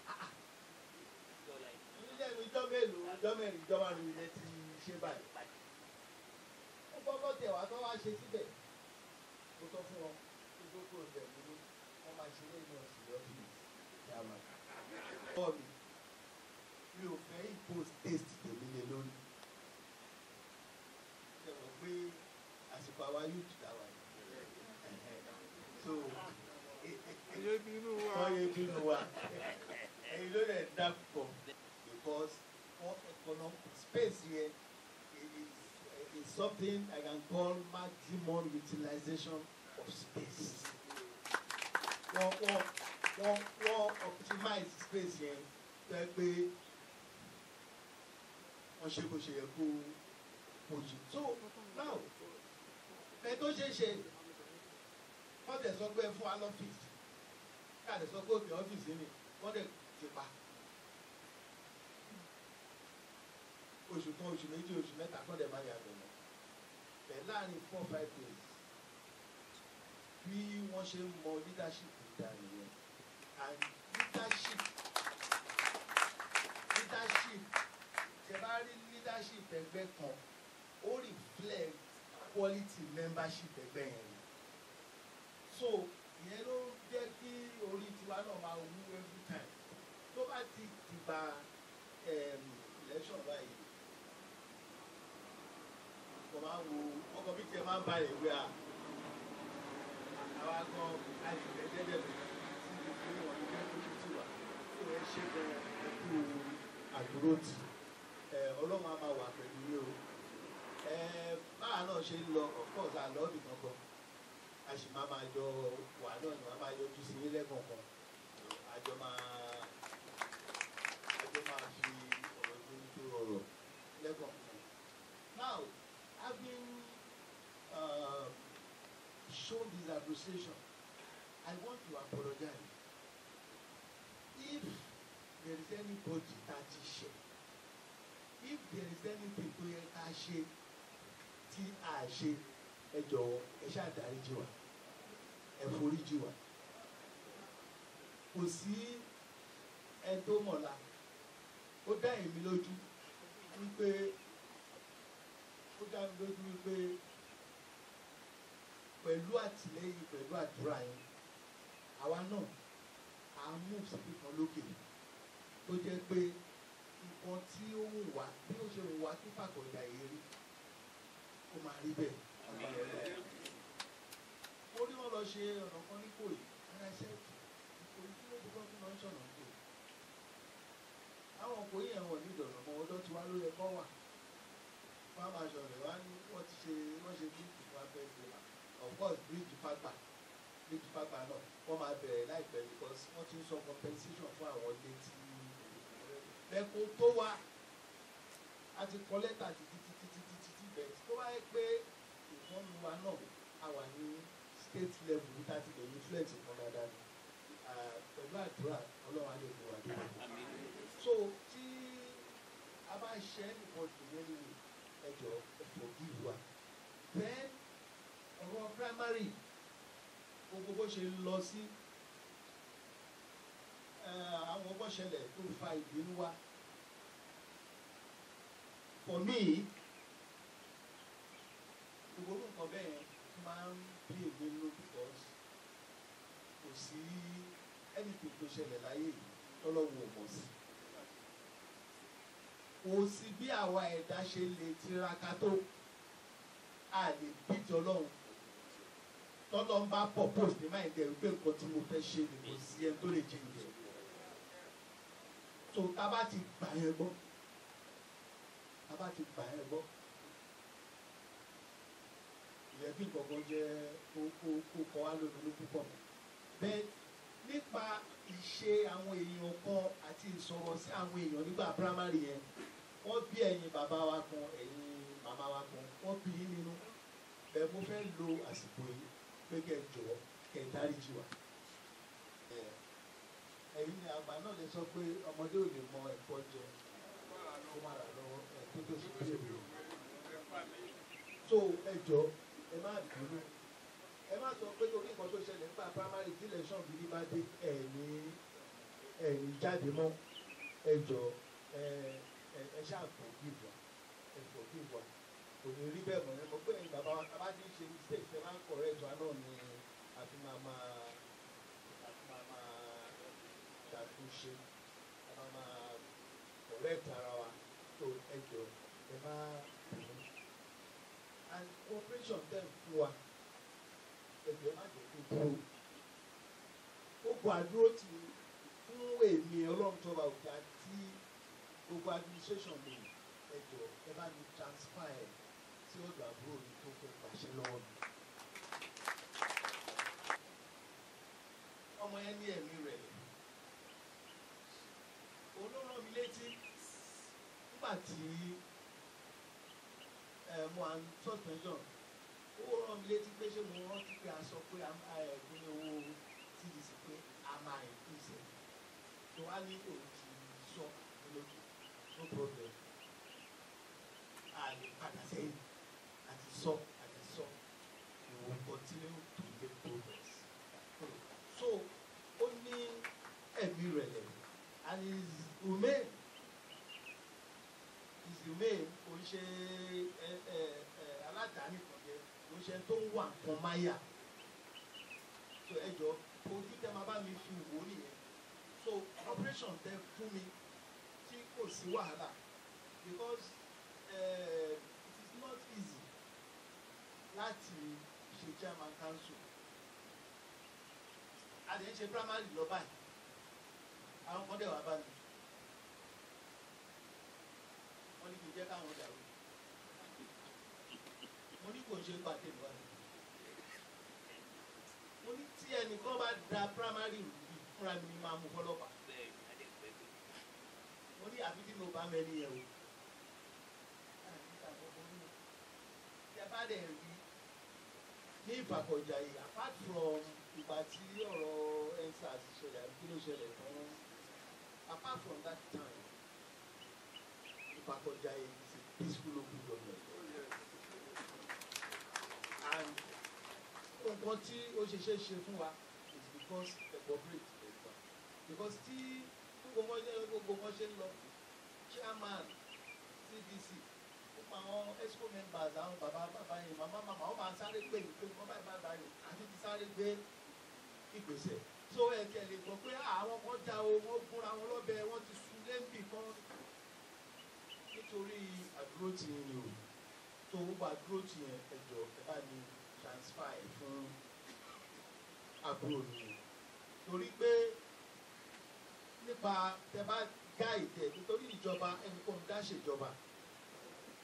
ilé ìwé ìjọ mélòó ìjọ mẹ́rin ìjọ márùn-ún ilẹ̀ ti ṣe báyìí. ó kọ́kọ́ tẹ̀ wá tó wá ṣe síbẹ̀ mo sọ fún wọn kí tó kúrò bẹ̀ mí ní wọ́n máa ṣe lẹ́yìn ọ̀sìn lọ́fíìsì yàrá. bọ́ọ̀ mi mi ò fẹ́ impose taste tèmi lé lórí. ṣe mọ̀ pé àsìkò àwa youth làwà yìí. so
ayé bínú wa
wọ́n yé bínú wa ẹ̀yin ló lè dá pọ̀ because wọ́n economic space yẹn is is something I can call maximum utilization of space. wọ́n wọ́n wọ́n wọ́n optimize space yẹn fẹ́ pé wọ́n ṣe bó ṣe yẹ kó kó ṣe. so now ẹ tó ṣe é ṣe wọ́n tẹ̀ sọ pé ẹ fún wa lọ́fíìsì káàdì sọ pé òkè ọ́fíìsì ni wọ́n dẹ̀ ti pa. oṣù kan oṣù méjì oṣù mẹ́ta kọ́ dẹ̀ máa yàgò mọ́ bẹ́ẹ̀ láàrin four five days bí wọ́n ṣe ń mọ leadership dà nìyẹn and leadership leadership ṣe bá rí leadership ẹgbẹ́ kan ó reflect quality membership ẹgbẹ́ yẹn ni so ìyẹn ló jẹ́ kí orí tiwa náà máa wú every time tó bá ti dìgbà um, election báyìí mo máa ń wo ọkọ̀ bí tiẹ̀ máa ń balẹ̀ ìwé à àwa gan àìsàn jẹ́jẹ́ mi sí ibi wọn ní kẹ́kọ̀ọ́ tó ti wà tó ẹ ṣe gan ẹkú àdúró tì ẹ ọlọ́run á máa wà pẹ̀lú yín o ẹ báwa náà ṣe ń lọ of course àlọ́ bì kankan a sì máa máa jọ wà náà ni wọ́n máa yọjú sí ilé kọ̀ọ̀kan àjọ máa àjọ máa fi ọ̀rọ̀ tó ní tó rọrọ̀ lẹ́kọ̀ọ̀kan. Now, having uh, shown this appreciation, I want to apologize. If there is anybody that is share, if there is anything tó yẹ ká ṣe tí a ṣe ẹ jọ̀wọ́ ẹ ṣáà dáríjì wá ẹ foríjì wá kò sí ẹ tó mọ̀la ó dá èmi lójú wípé ó dá mi lójú wípé pẹ̀lú àtìlẹ́yìn pẹ̀lú àdúrà yẹn àwa náà à ń mú síbi kan lókè tó jẹ́ pé nǹkan tí ó wù wá bí ó ṣe wù wá kí fàkọ̀dà yìí rí ó máa rí bẹ́ẹ̀ ó ní wọn lọ ṣe ọ̀nà kan ní kòyí ara ṣe ìkòyí tí ló ti kọ́ fún lọ́ọ́ ṣọ̀nà kò àwọn kòyí yẹn wọ̀ ní ìdọ̀nà mọ́ ọdọ́ tí wá ló yẹ kọ́ wà wọ́n á máa ṣọ̀rẹ̀ wá ní wọ́n ti ṣe wọ́n ṣe bíríìjì fún abẹ́ ìgbéra of course bíríìjì pápá bíríìjì pápá náà wọ́n máa bẹ̀rẹ̀ láìpẹ́ because wọ́n ti ń sọ compensation fún àwọn ilé tí lẹ́kọ̀ọ́ tó wá a ti kọ lẹ́tà títí títí títí títí bẹ́ẹ̀ tó bá yẹ pé ìfọ́nù wa náà a wà ní state level ní thirty lè influence kan dáadáa ni Ah, pẹ̀lú àdúrà ọlọ́run á lè mú wa dé so tí a bá ṣe anybody lórí ẹjọ́ forgive wa then ọ̀rọ̀ primary gbogbo bó ṣe lọ sí eh, àwọn bó ṣẹlẹ̀ tó fa ìbínú wa for me gbogbo nǹkan bẹ́ẹ̀ yẹn máa ń bí èmi nínú because kò sí anything tó ṣẹlẹ̀ láyé yìí tọ́lọ́wọ́ ò mọ̀ sí kò sí bí àwa ẹ̀dá ṣe lè tiraka tó a lè bíjọ ọlọ́run tọ́lọ́ ń bá purpose ní máa ń dẹ̀rù pé nǹkan tí mo fẹ́ ṣe ni kò sí ẹni tó lè jẹ ìjẹ so tá a bá ti gbà yẹn gbọ́ tá a bá ti gbà yẹn gbọ́ ìyẹn bí nǹkan jẹ́ kó kó kó kọ́ wá lónìí púpọ̀ bẹ́ẹ̀ nípa ìṣe àwọn èèyàn kan àti ìsọ̀rọ̀ sí àwọn èèyàn nígbà primary yẹn wọ́n bí ẹ̀yin bàbá wa kan ẹ̀yin màmá wa kan wọ́n bí yín nínú bẹ́ẹ̀ mo fẹ́ lo àsìkò yìí pé kẹ́ ẹ jọ̀wọ́ kẹ́ ẹ dáríjì wá. Ẹ̀, ẹ̀yin ni àgbà náà lè sọ pé ọmọdé ò lè mọ ẹ̀kọ́ jẹ kó má rà lọ́wọ́ ẹ̀ tó tó sì bí èmi. so ẹ jọ ẹ má bínú ẹ má sọ pé torí nǹkan tó ṣẹlẹ̀ nípa primary tí election gidi bá dé ẹ̀ ní ẹ̀ ní jáde mọ́ ẹ jọ ẹ ẹ ẹ ṣáà forgive wa ẹ forgive wa kò ní rí bẹ́ẹ̀ mọ̀ ẹ mọ̀ pé ẹ̀yin bàbá wa tá a bá ti ń ṣe mistake ẹ máa ń correct wa náà ni àfi máa máa àfi máa máa ṣàtúnṣe a máa máa correct ara wa tó ẹ jọ ẹ má bínú and cooperation dem fún wa ẹgbẹ́ má jẹ́ kó dúró ó gbọ́ àdúró ti fún èmi ọlọ́run tó bá òkè àti gbogbo administration mi ẹjọ́ ẹ bá mi transfer ẹ sí ọ̀dọ̀ àbúrò mi tó fẹ́ pàṣẹ lọ́wọ́ mi. ọmọ yẹn ní ẹ̀mí rẹ̀ òun ló rán mi létí nígbà tí ẹ mo à ń suspension ó rán mi létí pé ṣé mo rántí pé a sọ pé ẹ̀gbọ́n owó cdc pé a máa increase ẹ̀ tó wá ní òun ti sọ lójú no problem a lè padà sẹ́yìn àti sọ àti sọ we will continue to make progress so ó ní ẹ̀mí rẹ̀lẹ̀ and his remain his remain kò ń ṣe ẹ ẹ ẹ aládàáni kan jẹ kò ń ṣe tó ń wà nǹkan máyà so ẹ jọ ojú tẹ máa bá mi fi wò ó nìyẹn so operation tẹ fún mi tí kò sí wàhálà because uh, it is not easy láti ṣe chairman council a lè ń ṣe primary lọ báyìí àwọn kan dẹ̀ wá bá mi wọ́n ní kí n jẹ́ káwọn dàrú mo ní kò ń ṣe pàtẹ́ ìwà rẹ̀ mo ní tí ẹnìkan bá da primary rù bí fúnra mi ni máa mú fọlọ́pàá mo ní àfi tí mo bá mẹ́ni yẹn o tí a bá dẹ̀ rí ní ìfàkọ̀jà yìí apart from ìgbà tí ọ̀rọ̀ endsars ṣẹlẹ̀ àbí kí ló ṣẹlẹ̀ tán apart from that time ìfàkọ̀jà yìí is a peaceful local government and nǹkan tí ó ṣe ṣe ṣe fún wa is because the cooperate pẹ̀lú wa because tí gbogbo wọn ṣe gbogbo wọn ṣe ń lọ chairman cdc gbogbo àwọn exco members àwọn bàbá bàbá yẹn màmá màmá wọn máa sáré gbé ìpè wọn báyìí báyìí báyìí àti ti sáré gbé ìgbésẹ̀ so ẹ̀kẹ́ lè gbọ́ pé àwọn kan já o wọ́n gúnra wọn lọ́bẹ̀ wọ́n ti sun lẹ́ńbì kan nítorí àdúró tì yín ni o tó gbogbo àdúró tì yẹn ẹjọ́ ẹ bá ní transfer ẹ fún àbúrò mi torí pé nípa tẹ bá gáìdì ẹ nítorí ìjọba ẹnìkan dá ṣèjọba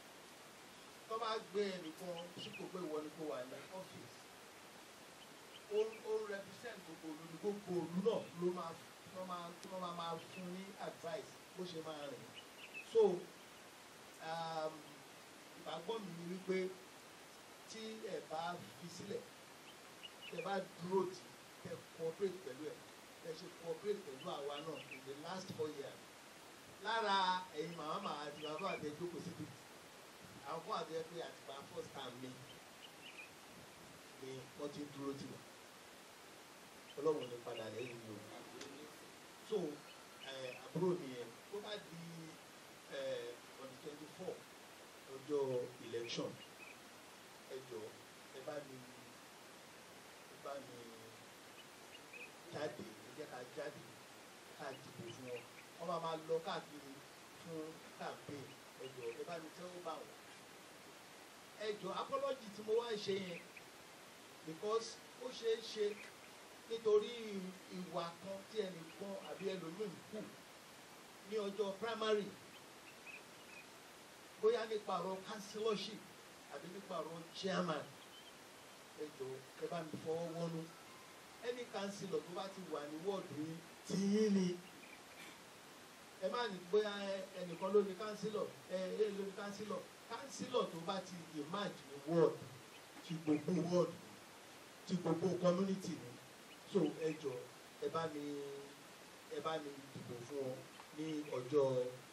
tó bá gbé ẹnìkan sípò pé ìwọ ni kò wà ní ọ́fíìsì ó ó represent gbogbo òlu ní gbogbo òlu náà ló máa ló máa ló máa máa fún ní advice bó ṣe máa rìn so um, ìgbàgbọ́ mi ni wípé tí ẹ bá fi sílẹ̀ tẹ bá dúró tì tẹ cooperate pẹ̀lú ẹ̀ tẹ ṣe cooperate pẹ̀lú àwa náà in the last four years lára ẹ̀yin màmá màmá àti bàbá àti ẹjọ́ kò síbi àwọn fún àti ẹgbẹ́ àtìgbà first time mi ni wọ́n ti ń dúró tì wá ọlọ́run ní padà lẹ́yìn mi o so ẹ àbúrò nìyẹn tó bá di ẹ on the twenty four ọjọ́ election ẹ jọ ẹ bá mi ẹ bá mi jáde ẹ jẹ́ ká jáde ká dìbò fún wọn wọ́n máa máa lọ káàkiri fún campaign ẹ jọ ẹ bá mi tẹ́wọ́ bá wọn ẹ jọ apology tí mo wá ń ṣe yẹn because ó ṣeé ṣe nítorí ìwà kan tí ẹnìkan àbí ẹlòmíín kù ní ọjọ́ primary bóyá nípa ọ̀rọ̀ councillorship àbí nípa ọ̀rọ̀ chairman ẹ jọ ẹ bá mi fọwọ́ wọ́nú ẹni councillor tó bá ti wà ní wọ́ọ̀dù yín tí yín ni ẹ má ní bóyá ẹnìkan ló ní councillor ẹ ẹ ló ní councillor councillor tó bá ti emerge ní ward ti gbogbo ward ti gbogbo community ni so ẹ jọ ẹ bá mi ẹ bá mi dìbò fún ọ ní ọjọ́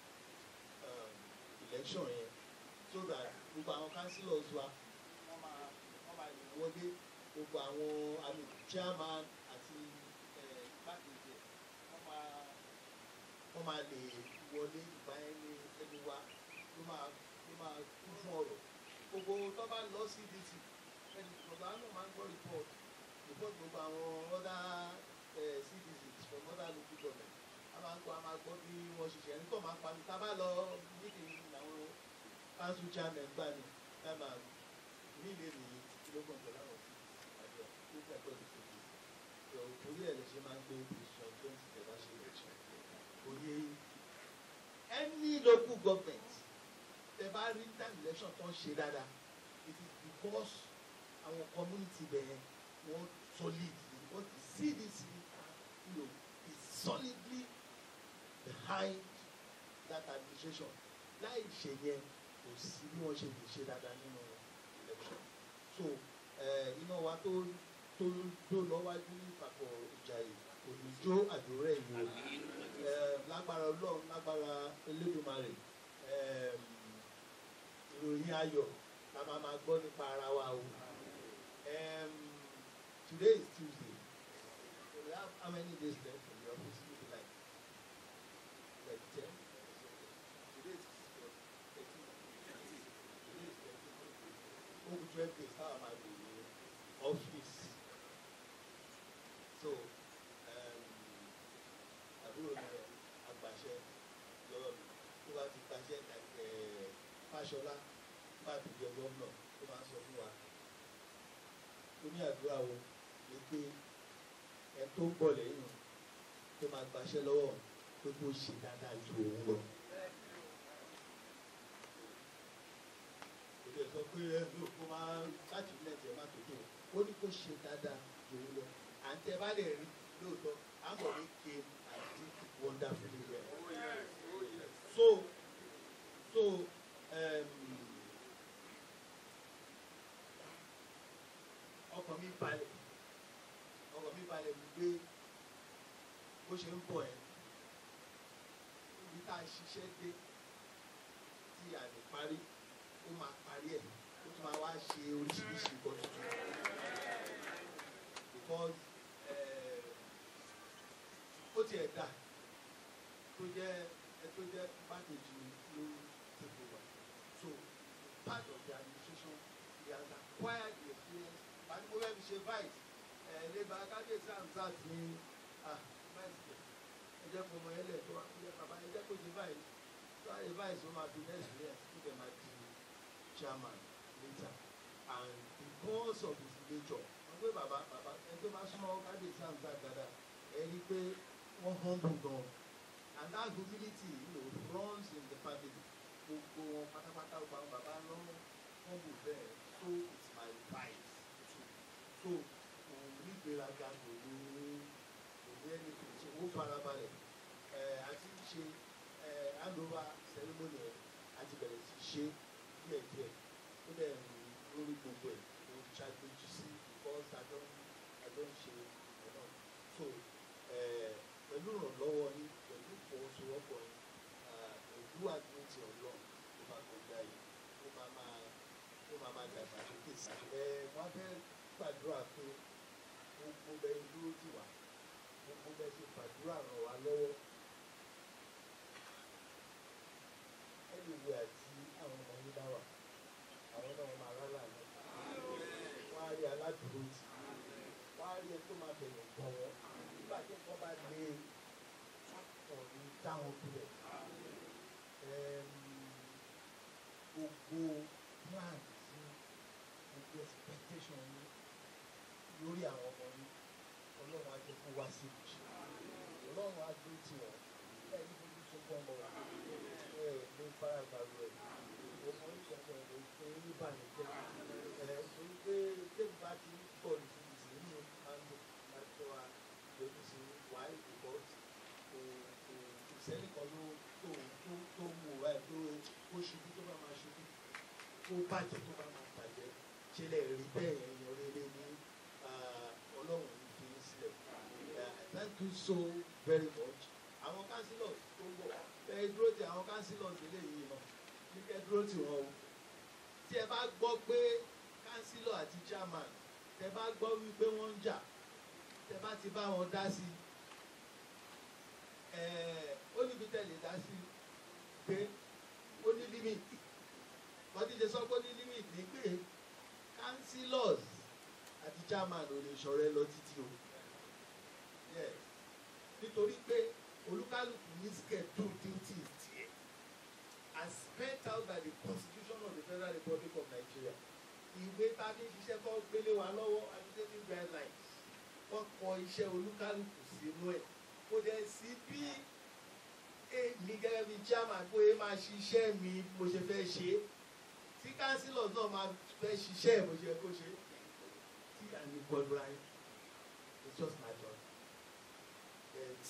um, election yẹn so that gbogbo àwọn councillors wa wọ́n máa wọ́n máa lè wọlé gbogbo àwọn àmì chairman àti ẹ̀ igbákejì ẹ̀ wọ́n máa wọ́n máa lè wọlé ìgbà ẹni ẹni wa ló máa ló máa kún fún ọ̀rọ̀ gbogbo tó bá lọ sí dc ẹni gbogbo àwọn náà máa ń gbọ́ report report gbogbo àwọn other uh, citizens from other local government a máa ń gbọ́ a máa gbọ́ bí wọ́n ṣiṣẹ́ ẹni tó máa ń pa mi tá a bá lọ meeting àwọn council chairman gbà mí ẹ máa mí lè nìyí kílógún pẹ̀lú àwọn tí àjọ tó fẹ́ gbọ́dọ̀ tó dé torí ẹ̀ lè ṣe máa ń gbé decision twenty tẹ̀ bá ṣe election òye any local government tẹ bá rí time election tó ń ṣe dáadáa it is because àwọn community bẹ̀rẹ̀ wọ́n solid wọ́n ti cdc you know is solidly behind that administration láì ṣe yẹn kò sí bí wọ́n ṣe lè ṣe dáadáa nínú election so iná wa tó tó tó lọ́wájú ìpapọ̀ ìjàyè kò ní jó àjòrẹ́ ìlú lágbára ọlọ́run lágbára elédùnmarè um, ìròyìn ayọ̀ la máa máa gbọ́ nípa ara wa o um, today is tuesday so we have how many days left in the office maybe like like ten today is thirteen today is thirteen over twelve days how am I doing in office so um, àbúrò mi àgbàṣẹ lọ́wọ́ mi tó bá ti gbàṣẹ ẹ̀ fàṣọlá bá ti jẹ gómìnà tó máa ń sọ fún wa ó ní àdúrà wo ni pé ẹ tó ń bọ̀ lẹ́yìn tó máa gbàṣẹ lọ́wọ́ pé kó ṣe dáadáa ju òun lọ. kò lè sọ pé ẹ ló kó máa láti ilé ẹ̀jẹ̀ má tó tó ó ní kó ṣe dáadáa ju òun lọ à ń tẹ bá lè rí lóòótọ́ àmọ̀ ní came and did wonderfully well. so so um, ọkàn mi balẹ̀ ọkàn mi balẹ̀ wípé bó ṣe ń bọ̀ ẹ́ ibi tá a ṣiṣẹ́ dé tí a lè parí ó máa parí ẹ̀ ó tún máa wá ṣe oríṣiríṣi nǹkan tuntun because ó tiẹ̀ dà tó jẹ́ ẹ tó jẹ́ pákéjì ló take over so part of the administration he has acquired the experience àti mo fẹ́ fi ṣe vice ẹ̀ lébà kábíyèsí amzat ní ah vice jẹ ẹ jẹ́ kó ọmọ ẹlẹ́ tó wà nílẹ̀ bàbá ẹ jẹ́ kó ṣe vice tó àyè vice ó máa fi ní experience tó dẹ̀ máa di chairman later and because of his nature wọ́n gbé bàbá bàbá ẹ tó máa súnmọ́ kábíyèsí amzat dáadáa ẹ rí i pé wọ́n humble gan and that humility you know, runs in the family gbogbo wọn pátápátá gbogbo àwọn bàbá lọ́wọ́ humble bẹ́ẹ̀ so it's my advice too so we need to gbéraga kò ní kò ní ẹni tó ṣe ó farabalẹ̀ ẹ̀ àti ṣe ẹ̀ handover ceremony ẹ̀ àti bẹ̀rẹ̀ sí ṣe díẹ̀díẹ̀ ó dẹ̀ ń lórí gbogbo ẹ̀ ó ń ṣàgbéjì sí because àjọ àjọ ń ṣe ọ̀nà so ẹ̀ pẹ̀lú ìrànlọ́wọ́ yín pẹ̀lú ìfọwọ́sowọ́pọ̀ yín òjú àdúró ti ọ̀lọ́ tó bá kọjá yìí ó máa máa ó máa máa dàgbà sókè sí i. ẹ wọ́n fẹ́ gbàdúrà pé gbogbo bẹ́ẹ̀ dúró tì wá gbogbo bẹ́ẹ̀ ṣe gbàdúrà ràn wá lọ́wọ́. ẹnì ìwé àti àwọn ọmọ yín bá wà àwọn náà máa rálá ní. wọ́n á rí aládùúró tì wọ́n á rí ẹ tó máa bẹ̀rẹ̀ gbọ̀wọ́ nígbà tí wọ́n bá lé wọn ní táwọn kulẹ̀ gbogbo plan sí gbogbo expectation yín lórí àwọn ọmọ yín ọlọ́run á jẹ́ kó wá sí ìmúṣẹ ọlọ́run á dúró tì wọ́n ẹ ní fojú sunkún ọmọ wa ẹ ní faragbàrú ẹ ọmọ yín sọ̀tọ̀ ẹ̀ ló fún yín níbànújẹ́ ẹ torí pé tẹ́lifù bá ti ń pọ̀ ní ìsìn nínú àmì àti wa lójú sí wáyé because kò kò kò sẹ́ni kan ló tó tó tó mú wa ẹ̀ tó kó ṣubú tó bá máa ṣubú kó bàjẹ́ tó bá máa bàjẹ́ ṣe lè rí bẹ́ẹ̀ èèyàn rere ní ah, ọlọ́run ní fi í sílẹ̀ Ah, thank you so very much àwọn councillors tó ń bọ̀ ẹ dúró ti àwọn councillors eléyìí náà ní kẹ́ dúró tì wọ́n o tí ẹ bá gbọ́ pé councillor àti chairman tẹ bá gbọ́ wípé wọ́n ń jà tẹ bá ti bá wọn dá sí ẹ ó níbi tẹ̀lé dá sí pé ó ní limit kọ́tí ṣe sọ pé ó ní limit ní pé councillors àti chairman ò lè ṣọ̀rẹ́ lọ títí o yes nítorí pé olúkálùkù ní schedule duties tiẹ̀ as spelled out by the constitution of the federal republic of nigeria ìwé tá a fi ń ṣiṣẹ́ kọ́ gbélé wa lọ́wọ́ administrative guidelines wọ́n kọ iṣẹ́ olúkálùkù sínú ẹ̀ kò dẹ̀ sí bí èmi gẹ́gẹ́ bí chairman pé máa ṣiṣẹ́ mi mo ṣe fẹ́ ṣe é tí councillors náà máa fẹ́ ṣiṣẹ́ ẹ̀ bó ṣe yẹ kó ṣe é tí àmì gbọdọ̀ ayé it's just my job but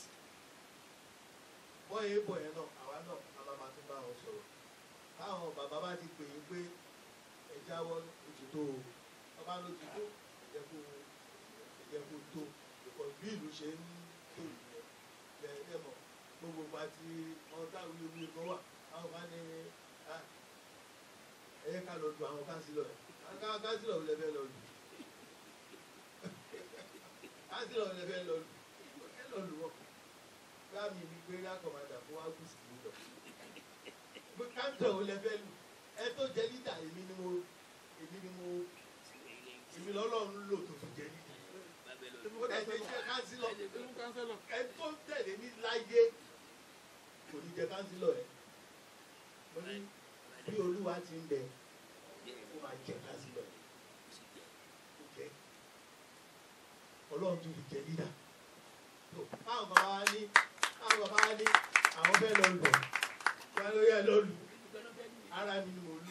bọ́ọ̀ yẹn bọ̀ yẹn náà àwa náà a máa máa tún bá wọn sọ̀rọ̀ táwọn bàbá bá ti pè é pé ẹ jáwọ́ oṣù tó o ọba ló ti tó ẹ̀jẹ̀ kó ẹ̀jẹ̀ kó tó because bí ìlú ṣe ń tó ìyẹn lẹ́yìn mọ̀ gbogbo gba ti wọn táwọn wíwí kan wà àwọn bá ní ah, ẹ yẹ ká lọ lu àwọn kánsílọ̀ ẹ̀ ká kánsílọ̀ ò lẹ́fẹ̀ẹ́ lọ lù kánsílọ̀ ò lẹ́fẹ̀ẹ́ lọ lù ẹ lọ lù wọ́n bá mi ní pé lákọ̀ọ́mọdà fún wa kù sí lọ pé kánsílọ̀ ò lẹ́fẹ̀ẹ́ lù ẹ tó jẹ́ lídà èmi ni mo èmi ni mo èmi lọ́lọ́run lò tó fi jẹ́ lídà ó dẹ̀ ṣe iṣẹ́ kánsílọ̀ ẹ tó tẹ̀lé ní láyé kò ní jẹ kánsílọ̀ ẹ mo ní bí olúwa ti ń bẹ ó máa jẹ kánsílọ̀ ẹ ó jẹ ọlọ́run tó fi jẹ lídà tó báwọn bàbá wa ní báwọn bàbá wa ní àwọn fẹ́ lọ lù wọn ló yẹ lọ lù ara mi ni mo lù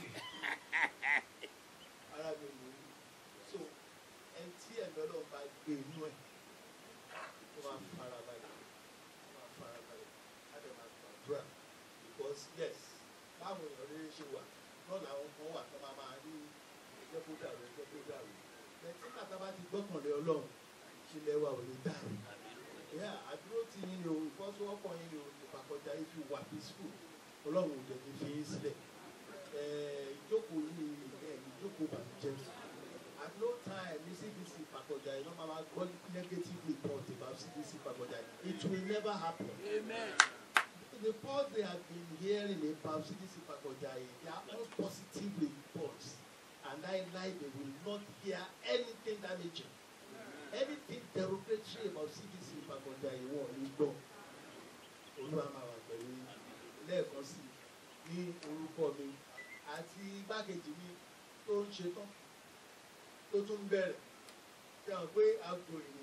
ara mi ni mo lù so ẹni tí ẹ̀mí ọlọ́run bá gbé inú ẹ̀ ó máa fara balẹ̀ ó máa fara balẹ̀ á dẹ̀ máa gbàdúrà because yes báwo èèyàn rere ṣe wà náà làwọn kan wà tó máa máa ní ẹjẹ́ kó dàrú ẹjẹ́ kó dàrú bẹ́ẹ̀ bàtà bá ti gbọ́kànlé ọlọ́run ilẹ̀ wa ò lè dàrú yà àdúró tí yín ni o ìfọ́sowọ́pọ̀ yín ni o ìpàkọjá yín fi wà peaceful ọlọ́run ò dẹ̀ ní fi yín sílẹ̀ ẹ̀ẹ́ ìjókòó yìí ẹ̀ ìjókòó bàjẹ́ at no time ní cdc ìpàkọjá yìí wọ́n máa ma gbọ́ negative report about cdc ìpàkọjá yìí it will never happen.
Amen.
the reports they have been hearing about cdc ìpàkọjá yìí they are all positive reports and I lie they will not hear anything damaging anything derogatory about cdc ìpàkọjá yìí wọ́n ní gbọ́ olúwa máa wà pẹ̀lú yín. lẹ́ẹ̀kan sí i ní orúkọ mi àti igbákejì mi tó ń ṣetán tó tún bẹ̀rẹ̀ ṣe hàn pé aago yìí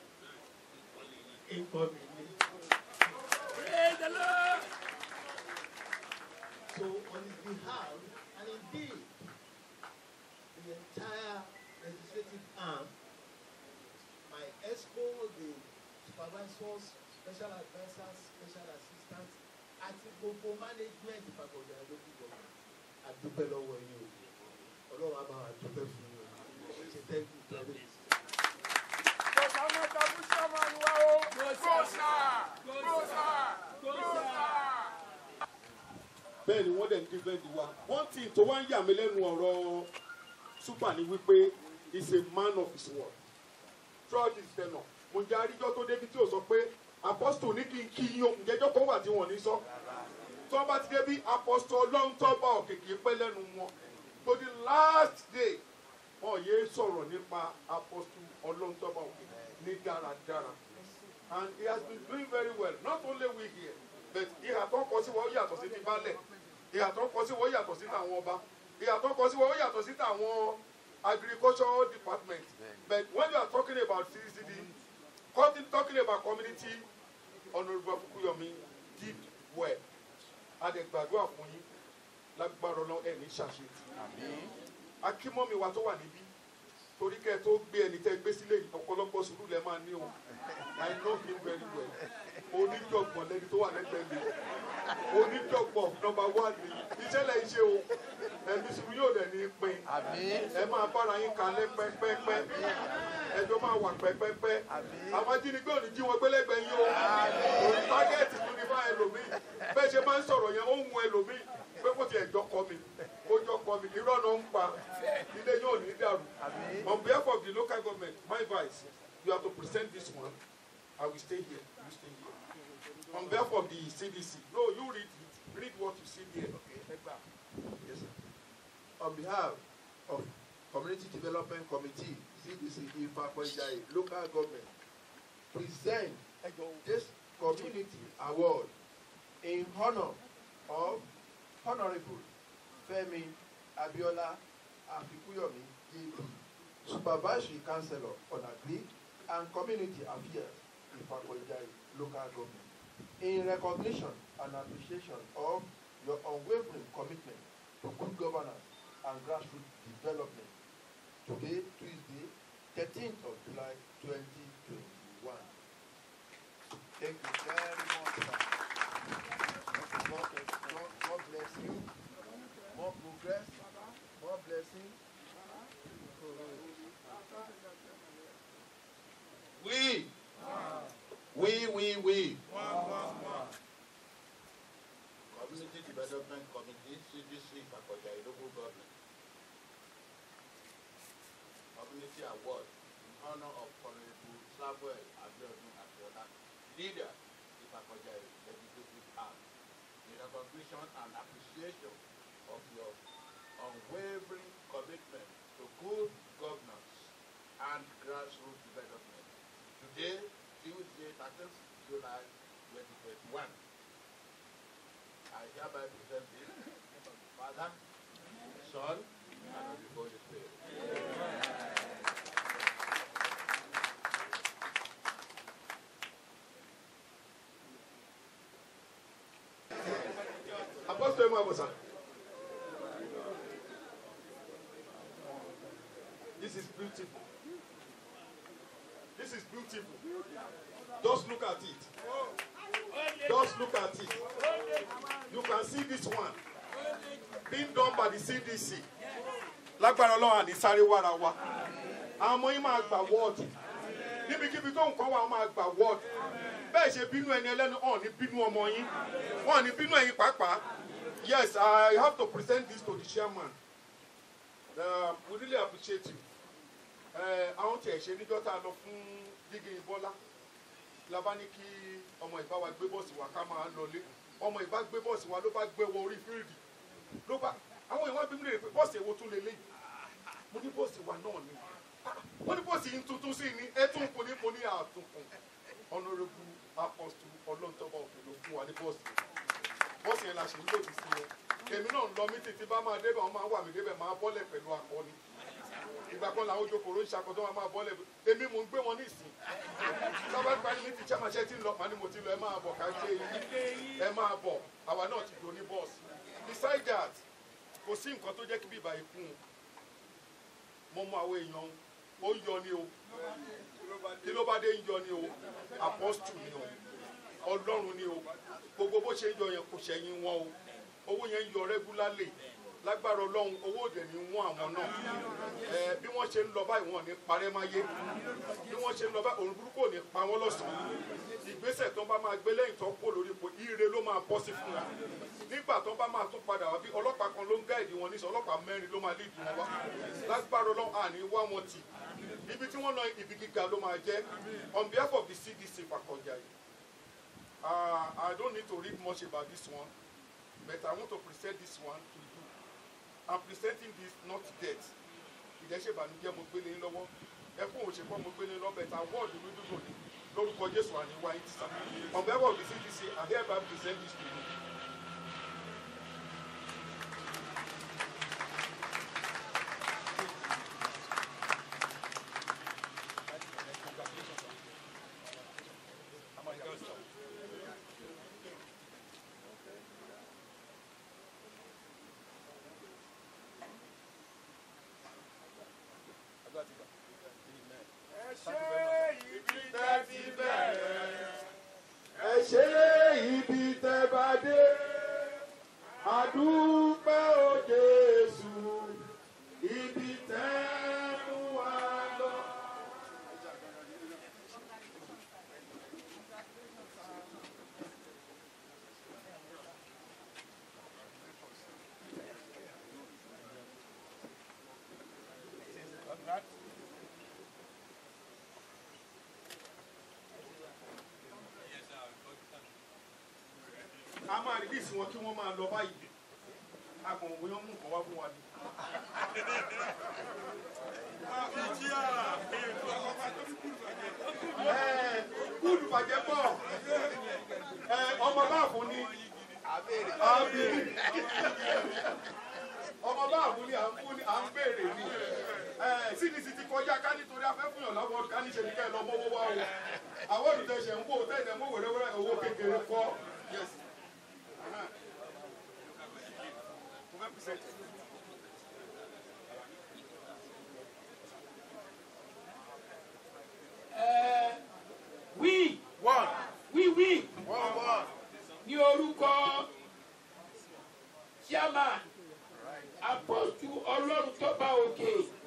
nǹkan mi ni.
Praise the Lord.
So on his behalf, and indeed, the entire legislative arm, my sponsors special advisers special assistants àti gbogbo management ìfàkọ̀dé àdókòwò àdúpẹ́ lọ́wọ́ yín o ọlọ́run á máa dúpẹ́ fún yín o ṣe thank you very much.
bẹ́ẹ̀ ni wọ́n dẹ̀ ń dífẹ́ǹdì wa one thing tó wá ń yà mí lẹ́nu ọ̀rọ̀ super ni wípé he is a man of his word throughout his tenure mo jẹ́ àríjọ́ tó débi tí o sọ pé apostle ní kí n kí yín o ǹjẹ́jọ́ kan wà tí wọ́n ní sọ tí wọ́n bá ti débi apostle ọlọ́run tó bá òkèké pẹ́ lẹ́nu wọn to the last day wọn yé sọ̀rọ̀ nípa apostle ọlọ́run tó bá òkèké ní dáradára and he has been doing very well not only we here but ìhà tó ń kọ sí wọn ó yàtọ̀ sí ti balẹ̀ ìhà tó ń kọ sí wọn ó yàtọ̀ sí tàwọn ọba ìhà tó ń kọ sí wọn ó yàtọ̀ sí tàwọn agricultural department but when you are talking about CCD talking talking about community honourable Fukuyomi did well adẹ̀gbàdúrà fún yín lágbára ọlọ́ ẹ̀ ní ṣàṣetì akímọ́mi wa tó wà níbí torí kẹ́ ẹ tó gbé ẹni tẹ́ gbé sílé yìí ọ̀pọ̀lọpọ̀ sùúrù lẹ́ máa ní o I know him very well oníjọ̀gbọ̀n lẹni tó wà lẹ́gbẹ̀ẹ́ mi oníjọ̀gbọ̀n number one ni iṣẹ́ lẹ́yìn ṣe o ẹ̀mí sùúrù yóò dẹ̀ ní pin ẹ máa bára yín kalẹ̀ pẹ́pẹ́pẹ́ ẹjọ́ máa wà pẹ́pẹ́pẹ́ àwọn ajínigbé ò ní jí wọn gbélẹ́gbẹ̀ẹ́ yín o òní tágẹ́ẹ̀tì tó ní bá ẹlòmíì bẹ́ẹ̀ ṣe máa ń sọ̀rọ̀ yẹn ó ń mu ẹlòmíì pé kò tiẹ̀ jọ kọ mi ó jọ kọ mi irọ́ náà ń pa ilé yóò ní dàrú on behalf of the local government my advice you have to present this one I will stay here you stay here on behalf of the CDC no you read it read what you see here.
Yes, sir. On behalf of Community Development Committee, CDC Ifakoijai Local Government, present this community award in honor of Honorable Femi Abiola Afikuyomi, JP, Supervisory Councillor on Agri and Community Affairs, Ifakoijai Local Government, in recognition and appreciation of your unwavering commitment to good governance and grassroots development. Today, Tuesday, 13th of July 2021. Thank you very much, sir. God, God, God bless you. More progress, more blessing. We, we, we, we.
Community Development Committee, CDC, Fakoja, local government. Community Award in honor of Honorable Samuel Abiodun Abiola, leader of Fakoja Legislative Arm, in recognition and appreciation of your unwavering commitment to good governance and grassroots development. Today, Tuesday, 13th July 2021. I hereby present this to the Father, Son, and of the Holy Spirit.
Apostle Emu Abusa. This is beautiful. This is beautiful. Just look at it. Just look at it. You can see this one being done by the CDC. Lágbára Ọlọ́run àní sáré wára wa. Àwọn ọmọ yín máa gbà wọ́ọ̀dù. Níbikíbi tó nǹkan wà, wọ́n máa gbà wọ́ọ̀dù. Bẹ́ẹ̀ ṣe bínú ẹni ẹlẹ́nu, ọ̀n ní bínú ọmọ yín. Wọ́n ní bínú ẹ̀yin pàápàá. Yes, I have to present this to the chairman. Uh, we really appreciate you. Ẹ, Àwọn tí ẹ̀ ṣe níjọ́ tá a lọ fún gígé Bọ́lá. La bá ní kí ọmọ ìbá wa gbé bọ́ọ̀sì wa ká máa lọlé. Ọmọ ìbá gbé bọ́ọ̀sì wa ló bá gbé wọ orí fíìdì. Ló bá àwọn èèyàn bí mi lè pé bọ́ọ̀sì èwo tún lè léyìí. Mo ní bọ́ọ̀sì wa náà ni. Ah, Wọ́n ní bọ́ọ̀sì yìí tuntun sí ni ẹ tún kun ní mo ní àtúnkùn. Honourable Apostle Ọlọ́ntọ́ba òkè ló fún wa ní bọ́ọ̀sì bọ́ọ̀sì yẹn la ṣe ń lòdì sí yẹn èmi náà ń lọ mí títí bá máa débẹ̀ wọ́n máa wà mí débẹ̀ máa bọ́lẹ̀ pẹ̀lú akọni ìgbà kan làwọn ojú kòró ń ṣàkóso wọn máa bọ́lẹ̀ èmi mò ń gbé wọn ní ìsìn sábà gba ní ti chairmanship tí ń lọ màá ní mo ti lọ ẹ máa bọ̀ ká gbé yín ẹ máa bọ̀ àwa náà ti dò ní bọ́ọ̀sì beside that kò sí nǹkan tó jẹ́ kí bíbá ikú mo mọ àwọn èèyàn ó yọ ni o kí ló bá dé ń yọ ni o apọ́stù ni o ọlọ́run ni o gbogbo bó ṣe ń yọ yẹn kò ṣẹ̀yìn wọn o owó yẹn ń yọ rẹ́gúlálì lágbára ọlọ́run owó òdè ní wọ́n àwọn náà ẹ bí wọ́n ṣe ń lọ báyìí wọn ò ní parẹ́ máyé bí wọ́n ṣe ń lọ báyìí òun burúkú ò ní pa wọ́n lọ́sàn-án ìgbésẹ̀ tó ń bá máa gbé lẹ́yìn tó ń kó lórí ipò ire ló máa bọ́ sí fún wa nígbà tó ń bá máa tún padà wá bí ọlọ́pàá kan ló ń gáìdì wọn níṣẹ́ ọlọ́pàá mẹ́rin ló máa lídìí wọn wá lágbára ọlọ́run àní wá wọn tì ibi tí wọ́n lọ ibi gíga ló máa jẹ́ on behalf of the CDC Fakọ̀jà yìí uh, I don't need to read much about this one but I want to present this one to you I'm presenting this not death ìdẹ́sẹ̀bànújẹ́ mo gbélé yín lọ́wọ́ ẹkún òṣèpọ̀ mo gbélé lọ́wọ́ bẹ̀tà wọ́ọ̀dù mi dúró ní lórúkọ Jésù àníwá yín ti sá on behalf of the CDC I hereby present this to you.
ẹ ṣe ibi tẹ́ bá dé àdúpẹ́ o Jésù ibi tẹ́ mú wa lọ.
a máa release wọn kí wọ́n máa lọ báyìí agbọ̀n òwe wọn mú nǹkan wá fún wa ni. Ẹ, kúlù bàjẹ́ pọ̀ Ẹ, ọmọ báàfù ni àbí ọmọ báàfù ni à ń fún ni à ń béèrè ni Ẹ, CDC ti kọjá ká nítorí afẹ́fúnyàn láwọn ká níṣe ní kẹ́ ẹ lọ mọ́wọ́ wá o àwọn olùtẹ̀sẹ̀ ń wò tẹ̀lé mọ́ wẹ̀rẹ́wẹ́rẹ́ owó kékeré kọ́. Yes. Uh-huh. Mo fẹ́ present it.
Euh, oui
One.
oui oui
One, one.
ní orúkọ chairman apọ́sù ọlọ́run tó bá òkè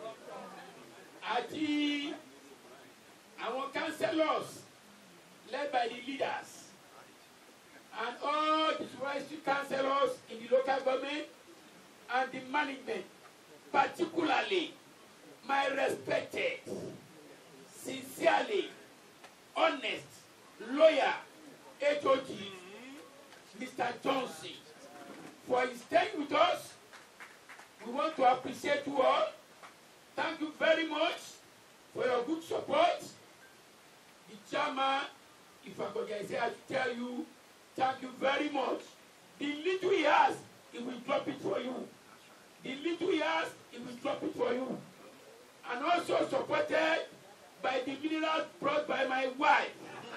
àti àwọn councillors led by the leaders and all the supervisory councillors in the local government and the management particularly my respected sincerely honest lawyer HOD Mr. Johnson for his staying with us. We want to appreciate you all. Thank you very much for your good support. The chairman, if I could say, I should tell you, thank you very much. The little he has, he will drop it for you. The little he has, he will drop it for you. And also supported by the minerals brought by my wife.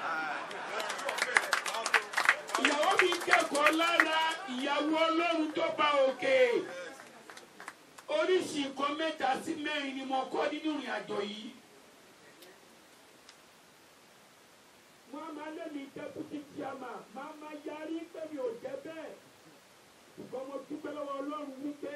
ìyàwó mi kẹ́kọ̀ọ́ lára ìyàwó ọlọ́run tó bá òkè oríṣi nǹkan mẹ́ta sí mẹ́rin ni mo kọ́ nínú ìrìn àjò yìí. wọ́n á máa lé mi deputy chairman máa máa yarí pé mi ò jẹ́ bẹ́ẹ̀ ṣùgbọ́n mo dúpẹ́ lọ́wọ́ ọlọ́run wípé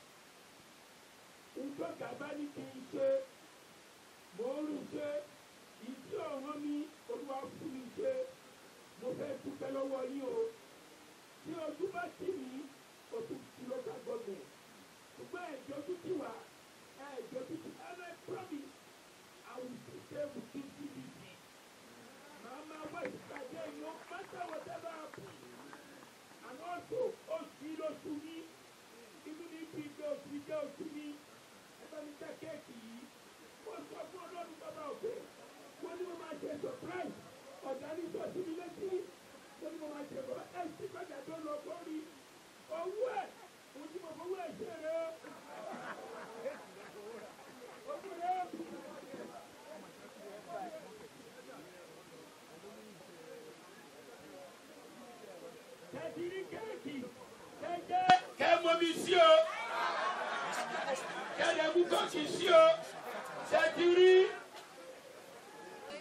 nǹkan gàba ní kí n ṣe mo ń rí ṣe ìdí ọ̀ràn mi olúwa fún mi ṣe mo fẹ́ dúpẹ́ lọ́wọ́ yín o tí ojú bá tì mí ojú ti local government ṣùgbọ́n ẹ̀jọ́ tó ti wà ẹ̀jọ́ tó ti and I promise I will be there with you CDC màá máa wá ìpàdé no matter whatever happen and also oṣù yìí lóṣù mi inú mi bí gbé oṣù yìí jẹ́ oṣù mi ẹgbẹ́ mi jẹ́ kéèkì yìí mo sọ fún ọlọ́run bàbá òkè wọ́n ní mo máa ṣe surprise ọ̀gá ní sọ́ọ̀tì mi létí wọ́n ní mo máa ṣe bọ́ ẹ̀ sí gbọ́dọ̀ tó lọ sórí owó ẹ̀ mo ti mọ̀ fowó ẹ̀ ṣe rẹ̀ owó rẹ̀. kẹ́tìrí kéèkì kẹ́jẹ́ kẹ́mọ́mi sí o kẹ́dẹ̀kú kọ́ọ̀kì sí o kẹ́tìrí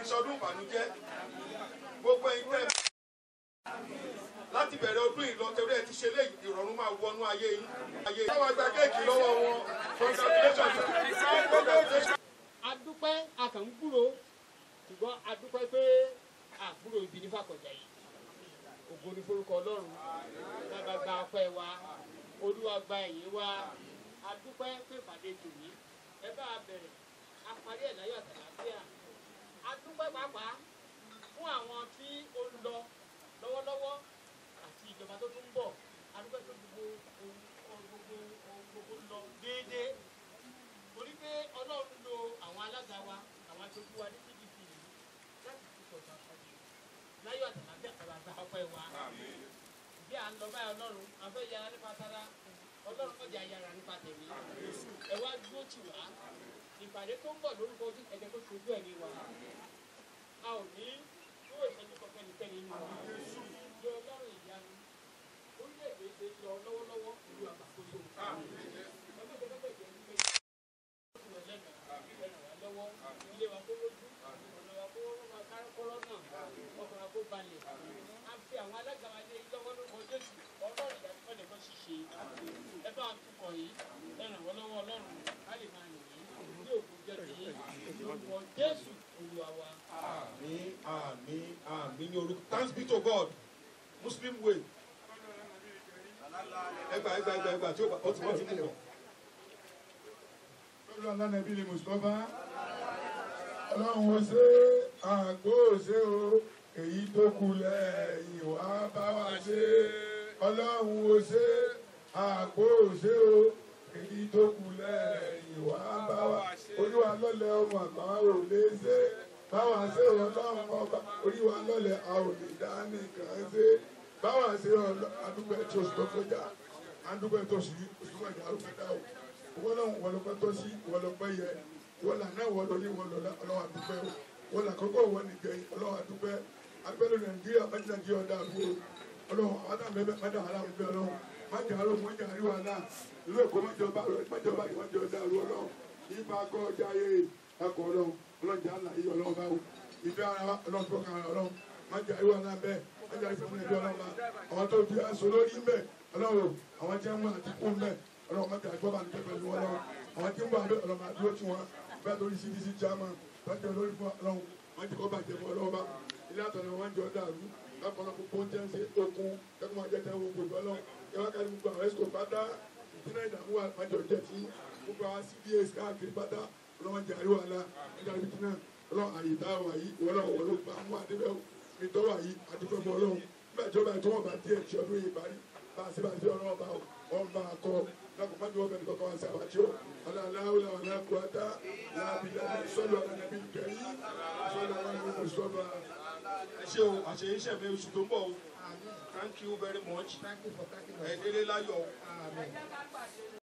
sọdún ìbànújẹ́ gbogbo ẹ̀yin tẹ́ láti bẹ̀rẹ̀ ọdún yìí lọ torí ẹ ti ṣe léyìí ìrọ̀rùn máa wọnú ayé yín. ayé yín. báwa gba kéèkì lọ́wọ́ wọn congratulations congratulations.
adúpẹ́ akànkúrò ṣùgbọ́n adúpẹ́ pé àbúrò ibi ní fàkọ̀jà yìí ògo ní forúkọ ọlọ́run bàbá gba ọpẹ́ wa olúwa gba ẹ̀yìn wa adúpẹ́ pé ìpàdé tòní ẹ bá a bẹ̀rẹ̀ a parí ẹ̀ láyọ̀ àtàlàfíà adúpẹ́ pàápàá fún àwọn tí ó ń lọ lọ́wọ́lọ́wọ́ àti ìjọba tó tún ń bọ̀ adúpẹ́ tó gbogbo ohun ohun gbogbo ohun gbogbo ń lọ déédéé torí pé ọlọ́run lo àwọn alága wa àwọn aṣojú wa ní pdp yìí láti fi sọ̀tọ̀ àpàdé láyọ̀ àtàlàfíà àtàlà àgbà ọpẹ́ wa bí à ń lọ báyìí ọlọ́run àfẹ́ yára nípa tara ọlọ́run kọjá yára nípa tẹ̀mí ẹ wá dúró tì wá ìpàdé tó ń bọ̀ lórúkọ ojú ẹ̀jẹ̀ tó ṣojú ẹ̀mí wa a ò ní yóò ìṣẹ́jú kankan nìkẹ́ni nínú wa yọ ọlọ́run ìyanu orílẹ̀-èdè ṣe lọ lọ́wọ́lọ́wọ́ ìlú àgbàkóso ẹgbẹ́ ìjọba ìjọba lọ́wọ́ ilé wa kó lójú ọ̀nà wa kó máa kárọ́kọ́rọ́ náà ọkàn wa kó balẹ̀ a fi àwọn alága wa lé lọ́wọ́ lórúkọ jésù ọlọ́run ìdájọ́ ọ̀dẹ̀ kan ṣíṣe ẹ bá tukọ̀ yìí ẹ ràn wọ́n lọ́wọ́ ọlọ́run ká lè máa yìn yín ní òkú jẹ́ ti yín lórúkọ jésù olúwa wa.
àmín àmín àmín ní orúkọ thanks be to god muslim way ẹgbà ẹgbà ẹgbà ẹgbà tí ó bá ó ti wọ́n ti mú bọ̀.
lọ́dọ̀ alánàbí ni mùsùlùmá ọlọ́run ó ṣe àgbo ṣe o èyí tó kù lẹ́yìn wá bá wa ṣe ọlọ́run ó ṣe àgbo ṣe o èyí tó kù lẹ́yìn wá bá wa olúwa lọ́lẹ̀ ọmọ àgbà ò lè ṣe báwa ṣe ọlọ́run ọba oríwa lọ́lẹ̀ a ò lè dá nìkan ṣe báwa ṣe àdúgbò ẹ̀ tí oṣù tó kọjá àdúgbò ẹ̀ tó oṣù oṣù tó kọjá àrùn kẹta o wọlọ́n wọlọ́pẹ́ tó sí wọlọ́pẹ́ yẹ wọlọ́ àná wọlọ́ ní wọlọ́ ọlọ́wà dúpẹ́ o wọlọ́ àkọ́kọ́ wọ nìgbẹ́ ọlọ́wà dúpẹ́ agbẹ́lú nàìjíríà mẹ́tí nàìjíríà ọ̀dà àbúrò ọlọ́wọ́ àwọn àmì ẹ̀bẹ̀ mẹ́ta àlà òbí ọlọ́wọ́ májà àrò májà àríwá náà ìlú èkó májọba májọba ìwájú ọ̀dà àrò ọlọ́wọ́ yípa akọ́ ọjà ayé ẹkọ ọlọ́wọ́ ọlọ́jà àlà yìí ọlọ́wọ́ báwo ìfẹ́ ara ọlọ́wọ́ tó kàn ọlọ́wọ́ májà àríwá náà bẹ́ẹ̀ májà àríwá náà bẹ́ẹ̀ ọlọ́wọ́ àwọn tó di aṣọ lórí mẹ́ ọlọ́wọ́ àwọn tí wọ́n mú àtìkú mẹ́ ọlọ́run mọ́tò àgbọ̀ bá nìkẹ́ pẹ̀lú wọn lọ́wọ́ àwọn tí ń bọ̀ abẹ́ ọlọ́run àdúró tí wọn bẹ́ẹ̀ lórí cdc chairman bàjẹ́ olórí fún ọlọ́run wọ́n ti kọ́ bàjẹ́ fún ọlọ́run bá ilé àtọ̀nà wọn jọ dàrú lápọ̀lọ́ gbogbo oúnjẹ ń ṣe okun kẹ́kọ̀ọ́ máa jẹ́ tẹ́wọ́ gbogbo ọlọ́run kẹwàá kárí gbogbo àwọn ẹ̀sìkò pátá ìdílé ìdààmú wa máa jọ jẹ́ tí gbogbo àwọn cds káàkiri pátá ọlọ́run jẹ́ àríwá la nígbà tí náà ọlọ́run àyè tá a wà yìí ọlọ́run wọ́n ló gbà mú àdébẹ̀ mi tọ́ wà yìí àdúgbò fún ọlọ́run nígbà tí ó bá tó wọn bá díẹ̀ tí ọdún yìí parí bá a ṣe bá a ṣe ọlọ́run bá wọn bá a kọ́ لكم من يوم بكم وسواتيو ولا لا حول ولا قوة لا بالله صلوا على النبي الكريم صلى الله عليه وسلم
ṣé o àṣeyí ṣẹ̀fẹ̀ oṣù tó ń bọ̀ o thank you very much
thank you for taking
ẹ̀ẹ́dẹ́lẹ́ láyọ̀ o.
Amen.